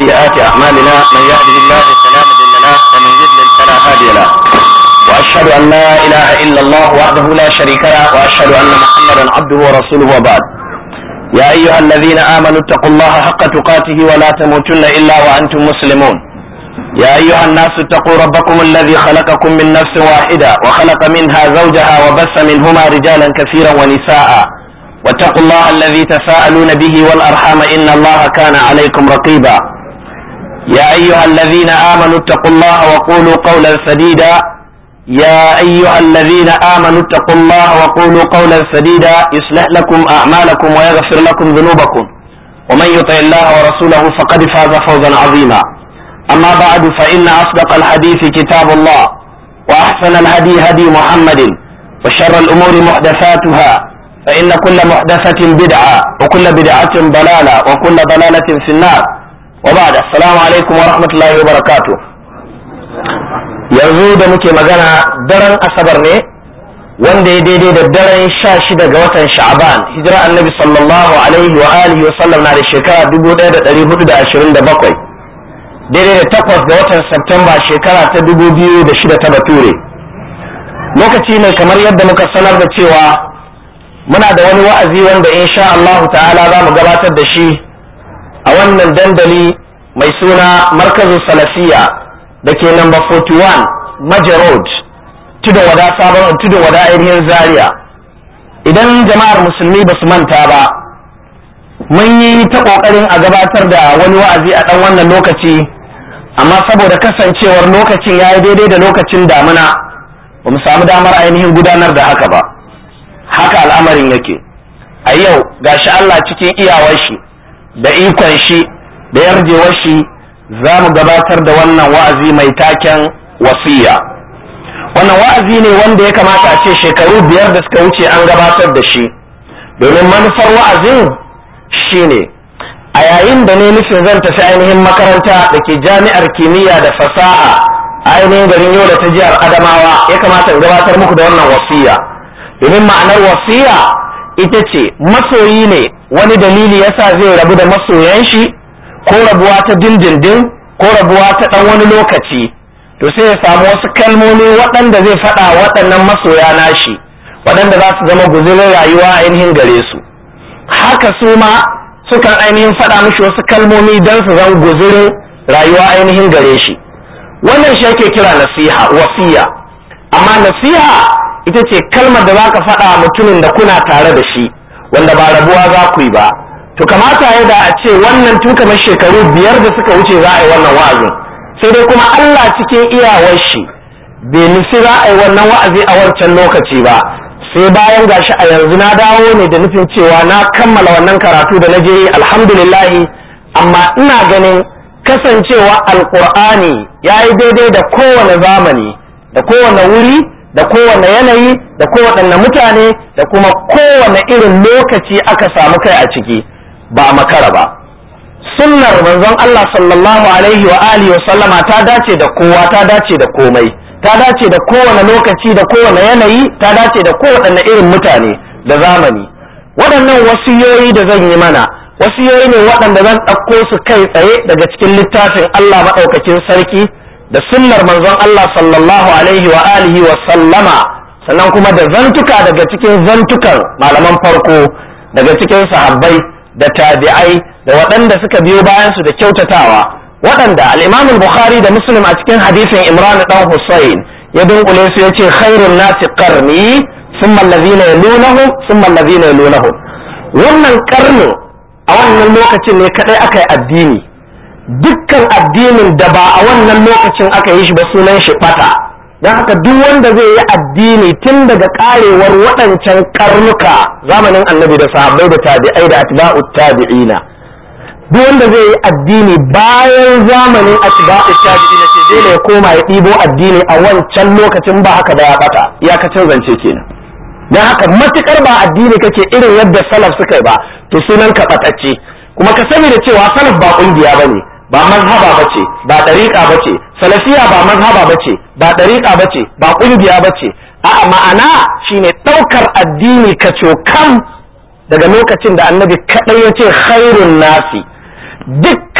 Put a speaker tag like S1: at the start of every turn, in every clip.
S1: وسيئات أعمالنا من يهده الله فلا مضل له ومن يضلل فلا هادي له وأشهد أن لا إله إلا الله وحده لا شريك له وأشهد أن محمدا عبده ورسوله وبعد يا أيها الذين آمنوا اتقوا الله حق تقاته ولا تموتن إلا وأنتم مسلمون يا أيها الناس اتقوا ربكم الذي خلقكم من نفس واحدة وخلق منها زوجها وبث منهما رجالا كثيرا ونساء واتقوا الله الذي تساءلون به والأرحام إن الله كان عليكم رقيبا يا أيها الذين آمنوا اتقوا الله وقولوا قولا سديدا يا أيها الذين آمنوا اتقوا الله وقولوا قولا سديدا يصلح لكم أعمالكم ويغفر لكم ذنوبكم ومن يطع الله ورسوله فقد فاز فوزا عظيما أما بعد فإن أصدق الحديث كتاب الله وأحسن الهدي هدي محمد وشر الأمور محدثاتها فإن كل محدثة بدعة وكل بدعة ضلالة وكل ضلالة في النار وبعد السلام عليكم ورحمة الله وبركاته yanzu da muke magana daren asabar ne wanda ya daidai da daren sha shida ga watan sha'aban hijira annabi sallallahu alaihi wa alihi wa sallam na da shekara dubu ɗaya da ɗari hudu da ashirin da bakwai daidai da takwas ga watan Septemba shekara ta dubu biyu da shida ta bature lokaci ne kamar yadda muka sanar da cewa muna da wani wa'azi wanda insha Allahu ta'ala za mu gabatar da shi a wannan dandali mai suna markazin salafiya da ke namba 41 Maja Road tudun wada sabon tudun wada ainihin zaria idan jama'ar musulmi ba su manta ba mun yi ta ƙoƙarin a gabatar da wani wa'azi a ɗan wannan lokaci amma saboda kasancewar lokacin ya yi daidai da lokacin damuna ba mu samu damar ainihin gudanar da haka ba haka al'amarin yake a yau gashi Allah cikin iyawar shi da ikon shi da yarjewar shi za mu gabatar da wannan wa'azi mai taken wasiya wannan wa'azi ne wanda ya kamata a ce shekaru biyar da suka wuce an gabatar da shi domin manufar wa'azin shine a yayin da ne nufin zan tafi ainihin makaranta da ke jami'ar kimiyya da fasaha a ainihin garin yau da ta jihar adamawa ya kamata in gabatar muku da wannan wasiya domin ma'anar wasiya ita ce masoyi ne wani dalili yasa zai rabu da masoyan shi ko rabuwa ta dindindin ko rabuwa ta ɗan wani lokaci to sai ya samu wasu kalmomi waɗanda zai faɗa waɗannan masoya nashi waɗanda za su zama guzurin rayuwa ainihin gare su haka su ma sukan ainihin faɗa mishi wasu kalmomi don su zan guzurin rayuwa ainihin gare shi wannan shi ake kira nasiha wasiya amma nasiha ita ce kalmar da za ka faɗa mutumin da kuna tare da shi wanda ba rabuwa za ku yi ba to kamata ya da a ce wannan tun kamar shekaru biyar da suka wuce za a yi wannan wa'azin sai dai kuma Allah cikin iyawar shi bai nufi za a yi wannan wa'azi a wancan lokaci ba sai bayan gashi a yanzu na dawo ne da nufin cewa na kammala wannan karatu da na je alhamdulillahi amma ina ganin kasancewa alkur'ani ya yi daidai da kowane zamani da kowane wuri da kowane yanayi da kowane mutane da kuma kowane irin lokaci aka samu kai a ciki ba a makara ba sunnar manzon Allah sallallahu alaihi wa alihi wa sallama ta dace da kowa ta dace da komai ta dace da kowane lokaci da kowane yanayi ta dace da kowane irin mutane da zamani waɗannan wasiyoyi da zan yi mana wasiyoyi ne waɗanda zan ɗauko su kai tsaye daga cikin littafin Allah maɗaukakin sarki da sunnar manzon Allah sallallahu alaihi wa alihi wa sallama sannan kuma da zantuka daga cikin zantukan malaman farko daga cikin sahabbai da tabi'ai da waɗanda suka biyo bayan su da kyautatawa waɗanda al-Imam bukhari da Muslim a cikin hadisin Imran dan Hussein ya dunkule su yace khairun nasi qarni thumma alladhina yalunahum thumma alladhina yalunahum wannan karnin a wannan lokacin ne kadai aka yi addini dukkan addinin da ba a wannan lokacin aka yi shi ba sunan shi bata don haka duk wanda zai yi addini tun daga karewar waɗancan karnuka zamanin annabi da sahabbai da tabi'ai da atba'u tabi'ina duk wanda zai yi addini bayan zamanin atba'u tabi'ina ce dole ya koma ya ɗibo addini a wancan lokacin ba haka da ya bata iyakacin zance kenan don haka matukar ba addini kake irin yadda salaf suka yi ba to sunan ka batacce kuma ka sani da cewa salaf ba kungiya bane ba mazhaba bace ba dariqa bace salafiya ba mazhaba bace ba dariqa bace ba kungiya bace a ma'ana shine daukar addini ka kam daga lokacin da annabi kadai ya ce khairun nasi dukkan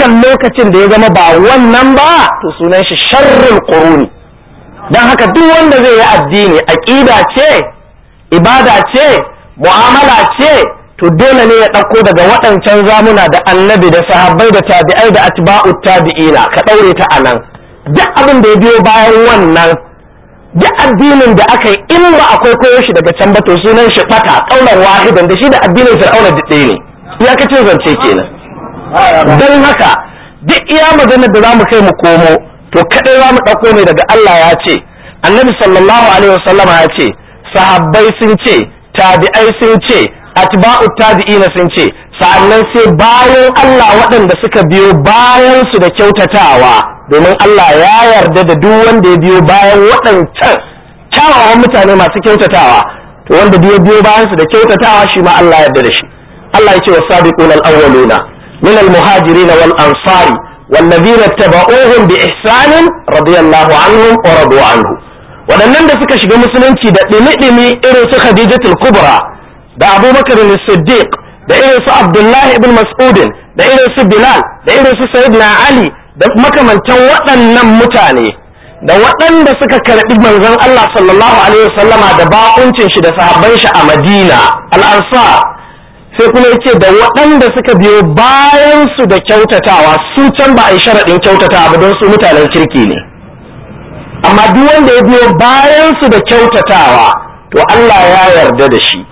S1: dukkan lokacin da ya zama ba wannan ba to sunan shi sharrul quruni dan haka duk wanda zai yi addini aqida ce ibada ce mu'amala ce to dole ne ya ɗauko daga waɗancan zamuna da annabi da sahabbai da tabi'ai da atba'u tabi'ina ka ɗaure ta a nan duk abin da ya biyo bayan wannan duk addinin da aka yi in ba akwai koyo shi daga can ba to sunan shi ɓata ƙaunar wahidan da shi da addinin fir'auna duk ɗaya ne iyakacin zance kenan don haka duk iya maganar da za mu kai mu komo to kaɗai za mu ɗauko ne daga Allah ya ce annabi sallallahu alaihi wasallama ya ce sahabbai sun ce tabi'ai sun ce atba'u tabi'ina sun ce sa'annan sai bayan Allah waɗanda suka biyo bayan su da kyautatawa domin Allah ya yarda da duk wanda ya biyo bayan waɗancan kyawawan mutane masu kyautatawa to wanda ya biyo bayan su da kyautatawa shi ma Allah ya yarda da shi Allah ya ce wasabiqun al-awwaluna min al-muhajirin wal ansari والذين اتبعوهم بإحسان رضي الله عنهم ورضوا عنه waɗannan da suka shiga musulunci da ɗimi-ɗimi irin su Khadijatul Kubra da Abubakar Siddiq da irin su Abdullahi ibn Mas'udin da irin su Bilal da irin su Sayyidina Ali da makamantan waɗannan mutane da waɗanda suka karɓi manzon Allah sallallahu alaihi wasallama da bakuncin shi da sahabban shi a Madina al-Ansar sai kuma yace da waɗanda suka biyo bayan su da kyautatawa su can ba a yi sharaɗin kyautatawa ba don su mutanen kirki ne amma duk wanda ya biyo bayan su da kyautatawa to Allah ya yarda da shi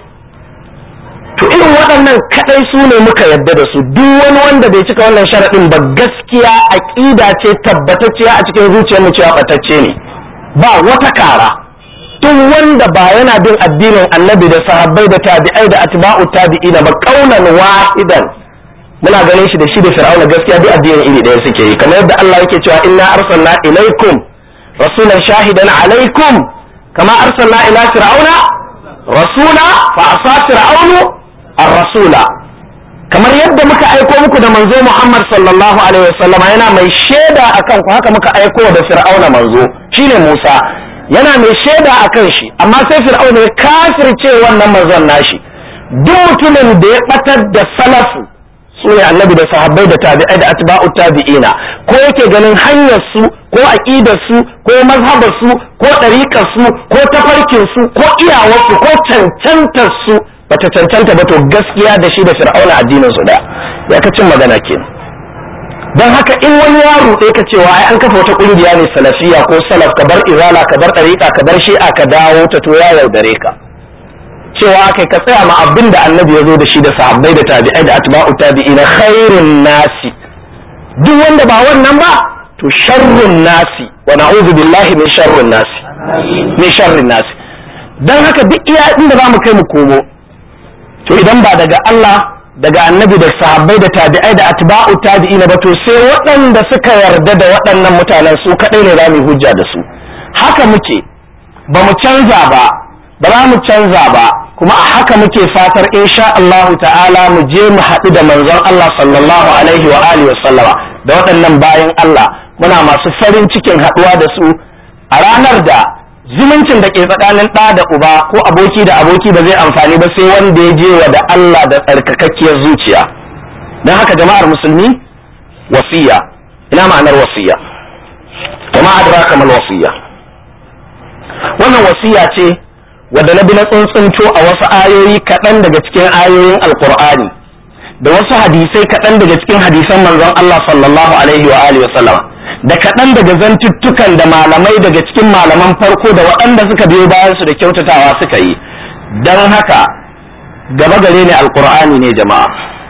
S1: to irin waɗannan kaɗai su ne muka yarda da su duk wani wanda bai cika wannan sharaɗin ba gaskiya aƙida ce tabbatacciya a cikin zuciyarmu cewa ɓatacce ne ba wata kara duk wanda ba yana bin addinin annabi da sahabbai da tabi'ai da atba'u tabi'ina ba kaunan wahidan muna ganin shi da shi da fir'auna gaskiya duk addinin iri ɗaya suke yi kamar yadda Allah yake cewa inna arsalna ilaikum rasulan shahidan alaikum kama arsalna ila fir'auna rasula fa asa fir'aunu ar-rasula kamar yadda muka aiko muku da manzo Muhammad sallallahu alaihi wasallama yana mai shaida akan ku haka muka aiko da fir'auna manzo shine Musa yana mai shaida akan shi amma sai fir'auna ya kafirce wannan manzon nashi duk mutumin da ya batar da salafu su ne annabi da sahabbai da tabi'ai da atba'u tabi'ina ko yake ganin hanyar su ko aqidar su ko mazhabar su ko ɗariƙar su ko tafarkin su ko iyawar su ko cancantar su bata cancanta ba to gaskiya da shi da fir'auna addinin su daya ya ka cin magana ke don haka in wani ya ruɗe ka cewa ai an kafa wata ƙungiya ne salafiya ko salaf ka bar izala ka bar ɗariƙa ka bar shi'a ka dawo ta to ya yaudare ka cewa kai ka tsaya ma abin da annabi ya zo da shi da sahabbai da tabi'ai da atba'u tabi'ina khairun nasi duk wanda ba wannan ba to sharrun nasi wa na'udhu billahi min sharrun nasi min sharrin nasi dan haka duk iya inda zamu kai mu komo to idan ba daga Allah daga annabi da sahabbai da tabi'ai da atba'u tabi'ina ba to sai waɗanda suka yarda da waɗannan mutanen su kaɗai ne za mu hujja da su haka muke ba mu canza ba ba za mu canza ba kuma a haka muke fatar insha Allah ta'ala mu je mu haɗu da manzon Allah sallallahu alaihi wa alihi wa sallama da waɗannan bayan Allah muna masu farin cikin haɗuwa da su a ranar da zumuncin da ke tsakanin ɗa da uba ko aboki da aboki ba zai amfani ba sai wanda ya je wa da Allah da tsarkakakkiyar zuciya don haka jama'ar musulmi wasiya ina ma'anar wasiya jama'a adraka mal wasiya wannan wasiya ce wadda na bi na tsuntsunto a wasu ayoyi kaɗan daga cikin ayoyin alkur'ani da wasu hadisai kaɗan daga cikin hadisan manzon Allah sallallahu alaihi wa alihi wasallama da kaɗan daga zantuttukan da malamai daga cikin malaman farko da waɗanda suka biyo bayan su da kyautatawa suka yi don haka gaba gare ne alkur'ani ne jama'a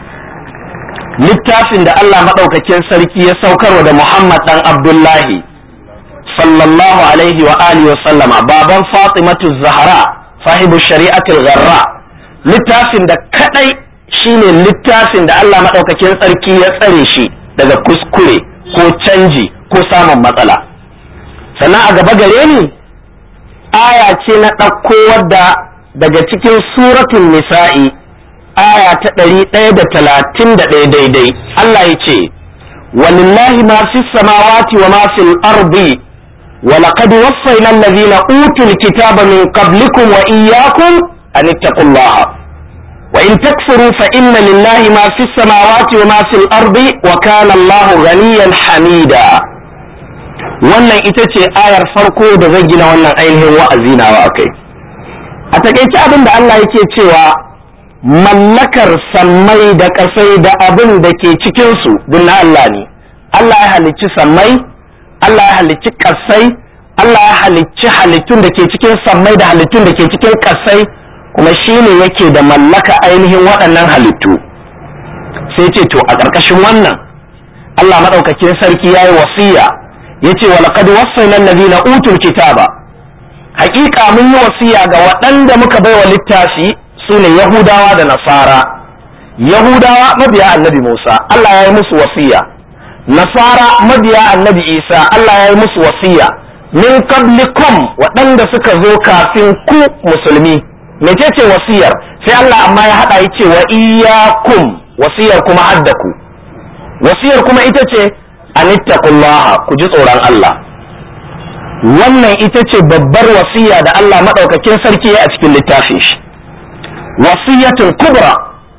S1: littafin da Allah maɗaukakin sarki ya saukarwa da Muhammad ɗan Abdullahi sallallahu alaihi wa alihi wa sallama baban Fatimatu Zahra sahibu shari'atul gharra littafin da kadai shine littafin da Allah madaukakin tsarki ya tsare shi daga kuskure ko canji ko samun matsala sannan a gaba gare ni aya ce na ɗauko wadda daga cikin suratul nisa'i aya ta ɗari ɗaya da talatin da ɗaya daidai Allah ya ce walillahi ma fi samawati wa ma fil ardi ولقد وصينا الذين أوتوا الكتاب من قبلكم وإياكم أن اتقوا الله wa in takfuru fa inna lillahi ma fi samawati wa ma fil ardi wa kana Allahu ghaniyan hamida wannan ita ce ayar farko da zai gina wannan ainihin wa'azi nawa akai a takaice abin da Allah yake cewa mallakar sammai da kasai da abin da ke cikinsu duk na Allah ne Allah ya halicci sammai Allah ya halicci kasai Allah ya halicci halittun da ke cikin sammai da halittun da ke cikin kasai kuma shi ne yake da mallaka ainihin waɗannan halittu sai ce to a ƙarƙashin wannan Allah maɗaukakin sarki ya yi wasiya ya ce walaƙad wasaina allazina utul kitaba haƙiƙa mun yi wasiya ga waɗanda muka baiwa littafi su ne yahudawa da nasara yahudawa mabiya annabi musa Allah ya yi musu wasiya nasara mabiya annabi isa Allah ya yi musu wasiya min qablikum waɗanda suka zo kafin ku musulmi mecece wasiyar sai Allah amma ya haɗa yace wa iyyakum wasiyar kuma haddaku wasiyar kuma ita ce anittaqullaha ku ji tsoron Allah wannan ita ce babbar wasiya da Allah madaukakin sarki a cikin littafin shi wasiyatul kubra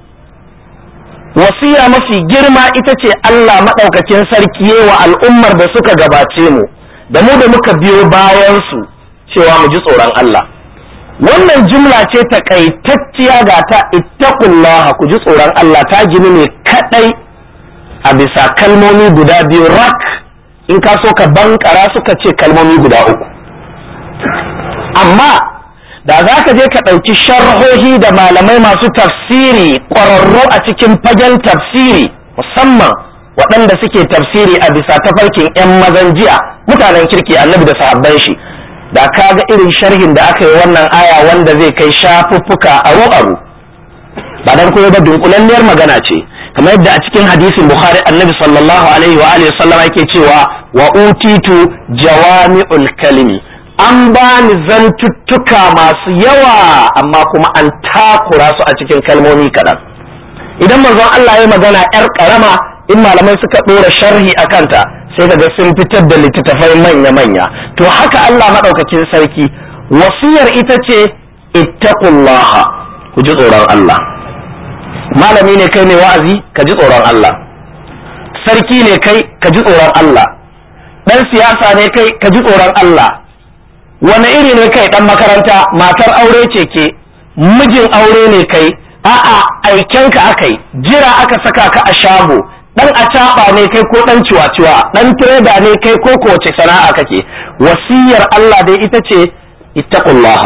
S1: wasiya mafi girma ita ce Allah madaukakin sarki wa al'ummar da suka gabace mu da mu da muka biyo bayan su cewa mu ji tsoron Allah wannan jumla ce takaitacciya ga ta ittaqullaha ku ji tsoron Allah ta gini ne kadai a bisa kalmomi guda biyu rak in ka so ka bankara suka ce kalmomi guda uku amma da za ka je ka ɗauki sharhohi da malamai masu tafsiri ƙwararru a cikin fagen tafsiri musamman waɗanda suke tafsiri a bisa tafarkin 'yan mazan jiya mutanen kirki annabi da sahabban shi da ka ga irin sharhin da aka yi wannan aya wanda zai kai shafuffuka aro aro ba dan koyo ba dunkulalliyar magana ce kamar yadda a cikin hadisin bukhari annabi sallallahu alaihi wa alihi sallam yake cewa wa utitu jawami'ul kalimi an bani zantuttuka masu yawa amma kuma an takura su a cikin kalmomi kaɗan idan manzon Allah ya magana yar karama in malamai suka ɗora sharhi a kanta sai kaga sun fitar da littattafai manya-manya to haka Allah maɗaukakin sarki wasiyar ita ce ittaqullaha ku ji tsoron Allah malami ne kai ne wa'azi ka ji tsoron Allah sarki ne kai ka ji tsoron Allah dan siyasa ne kai ka ji tsoron Allah wani iri ne kai dan makaranta matar aure ce ke mijin aure ne kai a'a aikenka akai jira aka saka ka a shago dan acaba ne kai ko dan ciwa-ciwa dan trader ne kai ko kowace sana'a kake wasiyar Allah dai ita ce ittaqullaha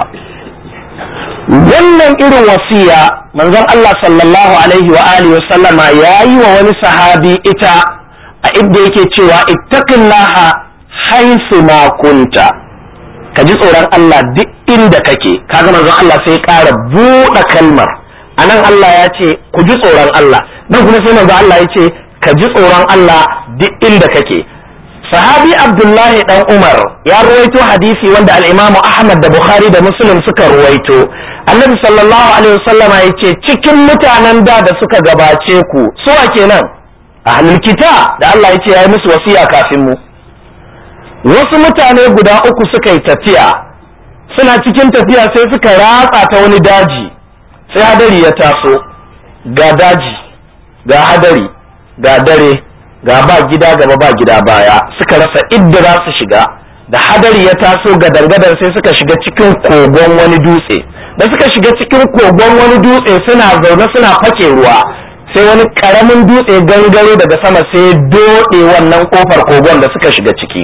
S1: wannan irin wasiya manzon Allah sallallahu alaihi wa alihi wa sallama yayi wa wani sahabi ita a inda yake cewa ittaqillaha haisu ma kunta ka ji tsoron Allah duk inda kake kaga manzon Allah sai ƙara buɗe kalmar anan Allah ya ce ku ji tsoron Allah dan kuma sai manzon Allah ya ce ka ji tsoron Allah duk inda kake sahabi abdullahi dan umar ya ruwaito hadisi wanda al-imam ahmad da bukhari da muslim suka ruwaito annabi sallallahu alaihi wasallam ya ce cikin mutanen da da suka gabace ku suwa kenan ahlul kita da Allah ya ce ya yi musu wasiya kafin mu wasu mutane guda uku suka yi tafiya suna cikin tafiya sai suka ratsa ta wani daji sai hadari ya taso ga daji ga hadari ga dare ga ba gida gaba ba gida baya suka rasa idda za su shiga da hadari ya taso ga dangadan sai suka shiga cikin kogon wani dutse da suka shiga cikin kogon wani dutse suna zaune suna fake ruwa sai wani karamin dutse gangare daga sama sai doɗe wannan kofar kogon da suka shiga ciki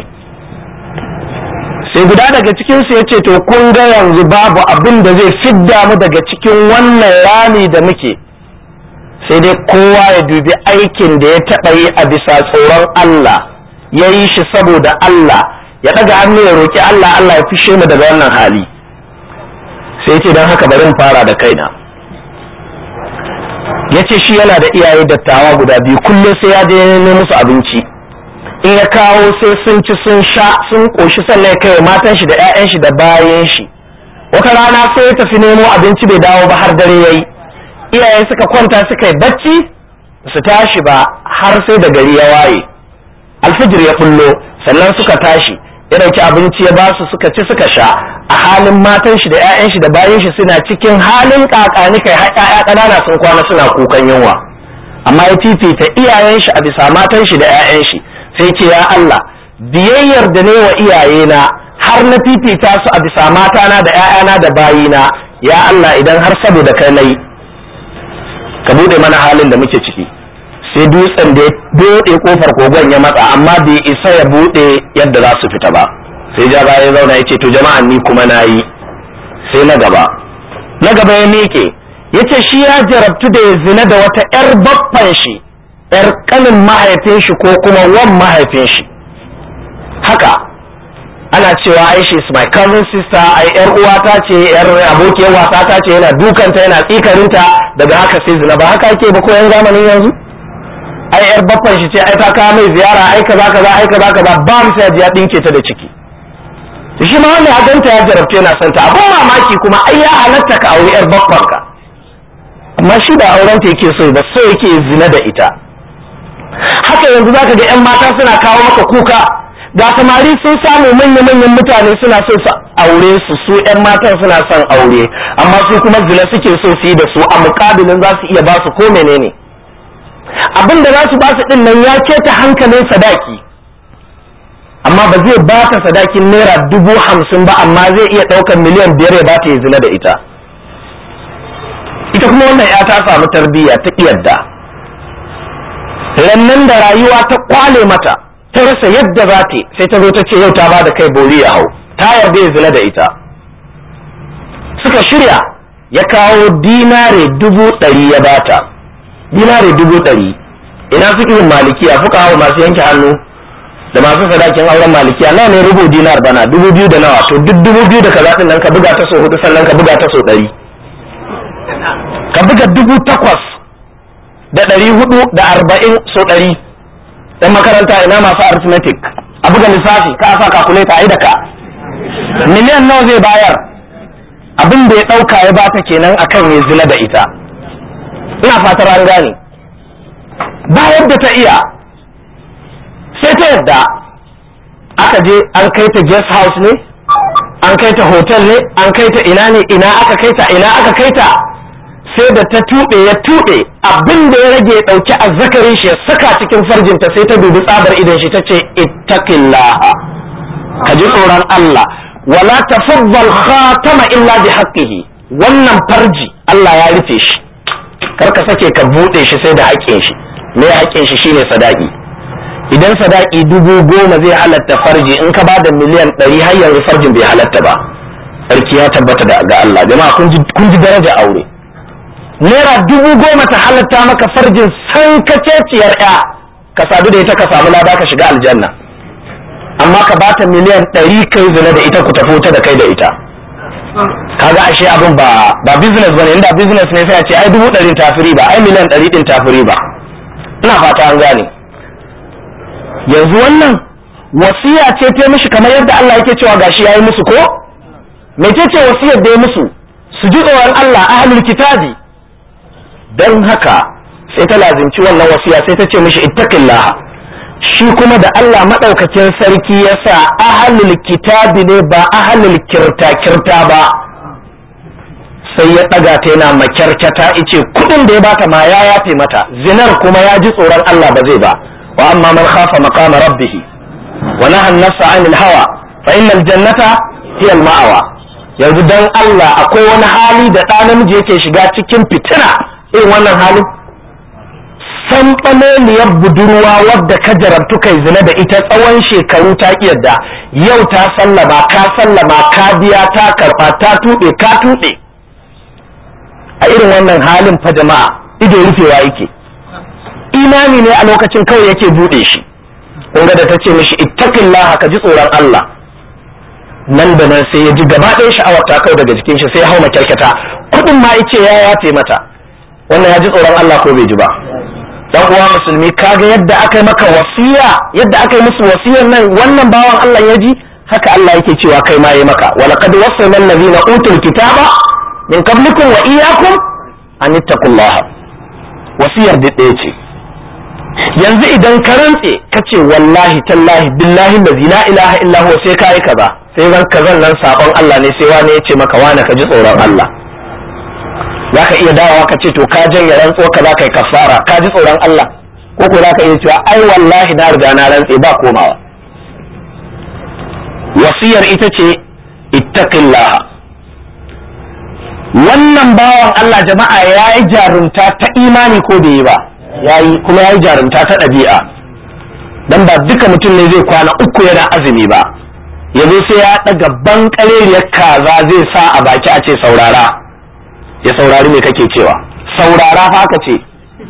S1: sai guda daga cikinsu ya ce to kun ga yanzu babu abin da zai fidda mu daga cikin wannan rami da muke sai dai kowa ya dubi aikin da ya taɓa yi a bisa tsoron Allah ya yi shi saboda Allah ya ɗaga hannu ya roƙi Allah Allah ya fishe mu daga wannan hali sai ce don haka bari in fara da kaina ya ce shi yana da iyaye dattawa guda biyu kullum sai ya je nemo musu abinci in ya kawo sai sun ci sun sha sun ƙoshi sannan ya kai matan shi da 'ya'yan shi da bayan shi wata rana sai ya tafi nemo abinci bai dawo ba har dare yayi iyaye suka kwanta suka yi bacci su tashi ba har sai da gari ya waye alfijir ya bullo sannan suka tashi ya dauki abinci ya ba su suka ci suka sha a halin matan shi da 'ya'yan shi da bayan shi suna cikin halin kakani kai har 'ya'ya ƙanana sun kwana suna kukan yunwa amma ya fifita iyayen shi a bisa matan shi da 'ya'yan shi sai ce ya Allah biyayyar da ne wa iyayena har na fifita su a bisa matana da 'ya'yana da bayina ya Allah idan har saboda kai nayi ka bude mana halin da muke ciki sai dutsen da ya bude kofar kogon ya matsa amma bai isa ya bude yadda za su fita ba sai ja baya ya zauna ya ce to jama'an ni kuma na yi sai na gaba na gaba ya miƙe ya ce shi ya jarabtu da ya zina da wata 'yar baffan shi 'yar kanin mahaifin shi ko kuma wan mahaifin shi haka ana cewa ai she is my cousin sister ai yar uwata ce yar abokiyar wasa ta ce yana dukanta yana tsikarinta daga haka sai zina ba haka ake ba ko yan zamanin yanzu ai yar baffan shi ce ai ta kawo mai ziyara ai kaza kaza ai kaza kaza ba mu sai ya dinke ta da ciki shi ma wanda ya ganta ya jarabce yana son ta abun mamaki kuma ai ya halatta ka auri yar baffan ka amma shi ba auren ta yake so ba so yake zina da ita haka yanzu zaka ga yan mata suna kawo maka kuka ga samari sun samu manya-manyan mutane suna so su aure su su 'yan matan suna son aure amma su kuma zina suke so su yi da su a mukabilin za su iya ba su ko menene abin da za su ba su din nan ya keta hankalin sadaki amma ba zai ba ta sadakin naira dubu hamsin ba amma zai iya ɗaukar miliyan biyar ya ba ta yi zina da ita ita kuma wannan ya ta samu tarbiyya ta yadda rannan da rayuwa ta kwale mata ta rasa yadda za ta sai ta zo ta ce yau ta ba da kai bori ya hau ta yarda ya zina da ita suka shirya ya kawo dinare dubu ɗari ya bata dinare dubu ɗari ina fikihin malikiya fuka hawa masu yanke hannu da masu sadakin auren malikiya nawa ne rubu dinar bana dubu biyu da nawa to duk dubu biyu da kaza din nan ka buga ta so hudu sannan ka buga ta so ɗari ka buga dubu takwas da ɗari hudu da arba'in so ɗari dan makaranta ina masu arithmetic a buga lissafi ka sa calculator ai da ka miliyan nawa zai bayar abin da ya dauka ya bata kenan akan ya zina da ita ina fatar an gane bayar da ta iya sai ta yadda aka je an kai ta guest house ne an kai ta hotel ne an kai ta ina ne ina aka kai ta ina aka kai ta sai da ta tuɓe ya tuɓe abin da ya rage ɗauki azzakarin shi ya saka cikin farjinta sai ta dubi tsabar idan shi ta ce ittaqillaha ka ji tsoron Allah wala tafaddal khatama illa bi haqqihi wannan farji Allah ya rufe shi kar ka sake ka bude shi sai da haƙƙin shi me haƙƙin shi shine sadaki idan sadaki dubu goma zai halatta farji in ka ba da miliyan ɗari har yanzu farjin bai halatta ba sarki ya tabbata da ga Allah jama'a kun ji daraja aure naira dubu goma ta halatta maka farjin san kaceciyar ya ka sadu da ita ka samu lada ka shiga aljanna amma ka bata miliyan ɗari kai zina da ita ku tafi ta da kai da ita kaga ashe abin ba ba business bane inda business ne sai a ce ai dubu ɗari tafiri ba ai miliyan ɗari ɗin tafiri ba ina fata an gane yanzu wannan wasiya ce ta mishi kamar yadda Allah yake cewa gashi yayi musu ko mece ce wasiyar da ya musu su ji tsoron Allah ahlul kitabi don haka sai ta lazimci wannan wasiya sai ta ce mishi ittaqillah shi kuma da Allah madaukakin sarki ya sa ahlul kitabi ne ba ahlul kirta kirta ba sai ya ɗaga ta yana makyarkyata ice kudin da ya bata ma ya yafe mata zinar kuma ya ji tsoron Allah ba zai ba wa amma man khafa maqama rabbih wa naha an-nafsa 'anil hawa fa innal jannata hiya al-ma'wa yanzu dan Allah akwai wani hali da ɗa namiji yake shiga cikin fitina irin wannan halin san ɓaleliyar budurwa wadda ka jarabtu kai zina da ita tsawon shekaru ta yadda yau ta sallama ka sallama ka biya ta karɓa ta tuɓe ka tuɓe a irin wannan halin fa jama'a ido rufewa yake imani ne a lokacin kawai yake buɗe shi kun ga da ta ce mishi ittaqillah ka ji tsoron Allah nan da nan sai ya ji gaba ɗaya sha'awar ta kawai daga jikin shi sai ya hau makyarkata kuɗin ma ice ya yafe mata wannan ya ji tsoron Allah ko bai ji ba dan uwa musulmi kaga yadda aka yi maka wasiya yadda aka yi musu wasiyar nan wannan bawan Allah ya ji haka Allah yake cewa kai ma yi maka walaqad wasayna allazina utul kitaba min qablikum wa iyyakum an ittaqullaha wasiyar da ɗaya ce yanzu idan ka rantse ka ce wallahi tallahi billahi lazi la ilaha illa huwa sai ka yi kaza sai zan kazan nan sabon Allah ne sai wani ya ce maka wani ka ji tsoron Allah za ka iya dawowa ka ce to ka janye rantsuwa ka za ka yi kafara ka ji tsoron Allah ko ko za ka iya cewa ai wallahi na riga na rantse ba komawa wasiyar ita ce ittaqillaha wannan bawan Allah jama'a ya yi jarumta ta imani ko bai yi ba ya yi kuma ya yi jarumta ta ɗabi'a dan ba duka mutum ne zai kwana uku yana azumi ba ya zo sai ya ɗaga bankareriyar kaza zai sa a baki a ce saurara ya saurari me kake cewa saurara fa ka ce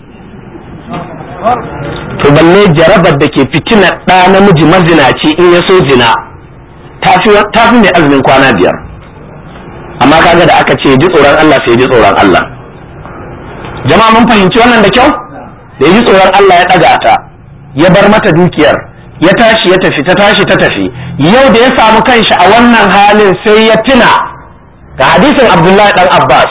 S1: to balle jarabar da ke fitina ɗa namiji mazinaci in ya so zina ta fi mai azumin kwana biyar amma kaga da aka ce ji tsoron Allah sai ji tsoron Allah jama'a mun fahimci wannan da kyau da ji tsoron Allah ya ɗaga ta ya bar mata dukiyar ya tashi ya tafi ta tashi ta tafi yau da ya samu kanshi a wannan halin sai ya tuna ga hadisin Abdullahi dan Abbas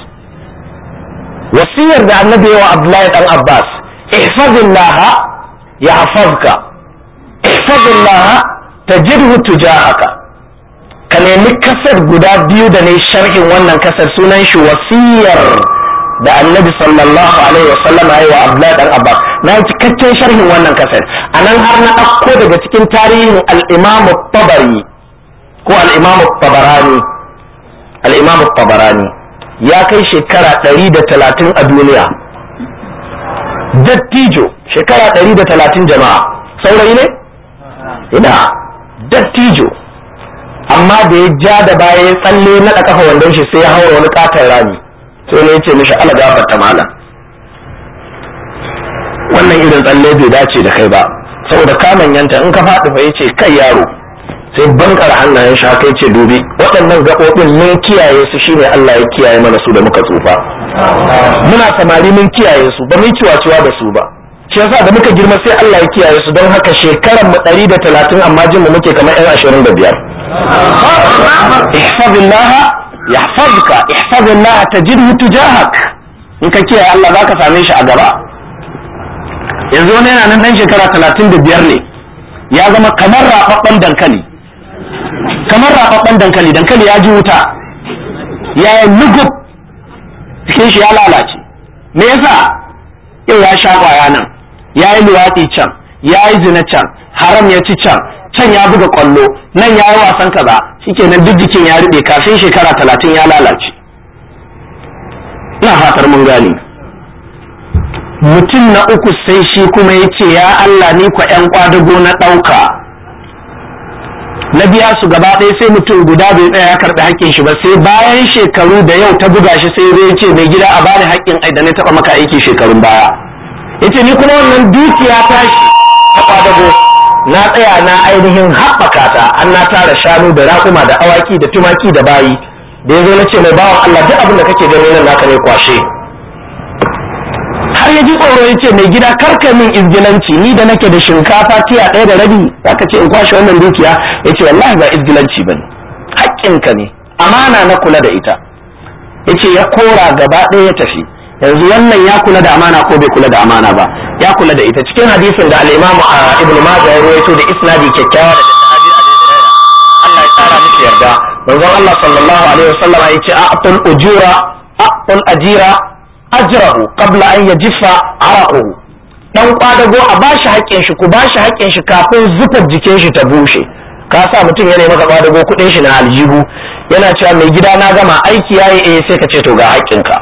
S1: wasiyar da annabi wa Abdullahi dan Abbas ihfazillah yahfazka ihfazillah tajidhu tujahaka ka nemi kasar guda biyu da ne sharhin wannan kasar sunan shi wasiyar da annabi sallallahu alaihi wa sallam ya yi wa abdullahi dan abbas na yi cikakken sharhin wannan kasar a nan har na ɗauko daga cikin tarihin al-imam tabari ko al-imam tabarani al-imam tabarani ya kai shekara ɗari da talatin a duniya dattijo shekara ɗari da talatin jama'a saurayi ne ina dattijo amma da ya ja da baya ya tsalle na kafa wandon shi sai ya haura wani katon rami sai ne ya ce mishi ala gafarta mala wannan irin tsalle bai dace da kai ba saboda ka manyanta in ka faɗi fa yace kai yaro sai bankar hannayen shi haka yace dubi waɗannan gaɓoɓin mun kiyaye su shine Allah ya kiyaye mana su da muka tsufa muna samari mun kiyaye su ba mu ciwa da su ba shi yasa da muka girma sai Allah ya kiyaye su don haka shekaran mu 130 amma jin mu muke kamar 'yan 25 ihfazillaha yahfazka ihfazillaha tajidhu tujahak in ka kiyaye Allah zaka same shi a gaba yanzu wani yana nan dan shekara 35 ne ya zama kamar rababban dankali kamar rababban dankali dankali ya ji wuta ya yi lugub cikin shi ya lalace me yasa yau ya sha kwaya nan ya yi luwaɗi can ya yi zina can haram ya ci can can ya buga kwallo nan ya yi wasan kaza shikenan duk jikin ya rube kafin shekara talatin ya lalace ina fatar mun gane mutum na uku sai shi kuma ya ce ya Allah ni kwa ‘yan kwadago na ɗauka na biya su gaba ɗaya sai mutum guda bai tsaya ya karɓi haƙƙin shi ba sai bayan shekaru da yau ta buga shi sai zai ce mai gida a bani haƙƙin ai da na taɓa maka aiki shekarun baya ya ce ni kuma wannan dukiya tashi ta kwadago na tsaya na ainihin haɓaka ta an na tara shanu da raƙuma da awaki da tumaki da bayi da ya zo na ce mai bawan Allah duk abin da kake gani nan naka ne kwashe har ya ji tsoro ya ce mai gida karka min izgilanci ni da nake da shinkafa tiya ɗaya da rabi zaka ce in kwashe wannan dukiya ya ce wallahi ba izgilanci ba ne haƙƙinka ne amana na kula da ita ya ce ya kora gaba ɗaya ya tafi yanzu wannan ya kula da amana ko bai kula da amana ba ya kula da ita cikin hadisin da al-Imam Ibn Majah ya rawaito da isnadi kyakkyawa daga sahabi Abu Hurairah Allah ya tsara miki yarda manzon Allah sallallahu alaihi wasallam ya ce a'tul ujura a'tul ajira ajrahu qabla an yajifa araquhu dan kwadago a bashi haƙƙin shi ku bashi haƙƙin shi kafin zufar jikin shi ta bushe ka sa mutum yana maka kwadago kuɗin shi na aljihu yana cewa mai gida na gama aiki yayi eh sai ka ce to ga haƙƙinka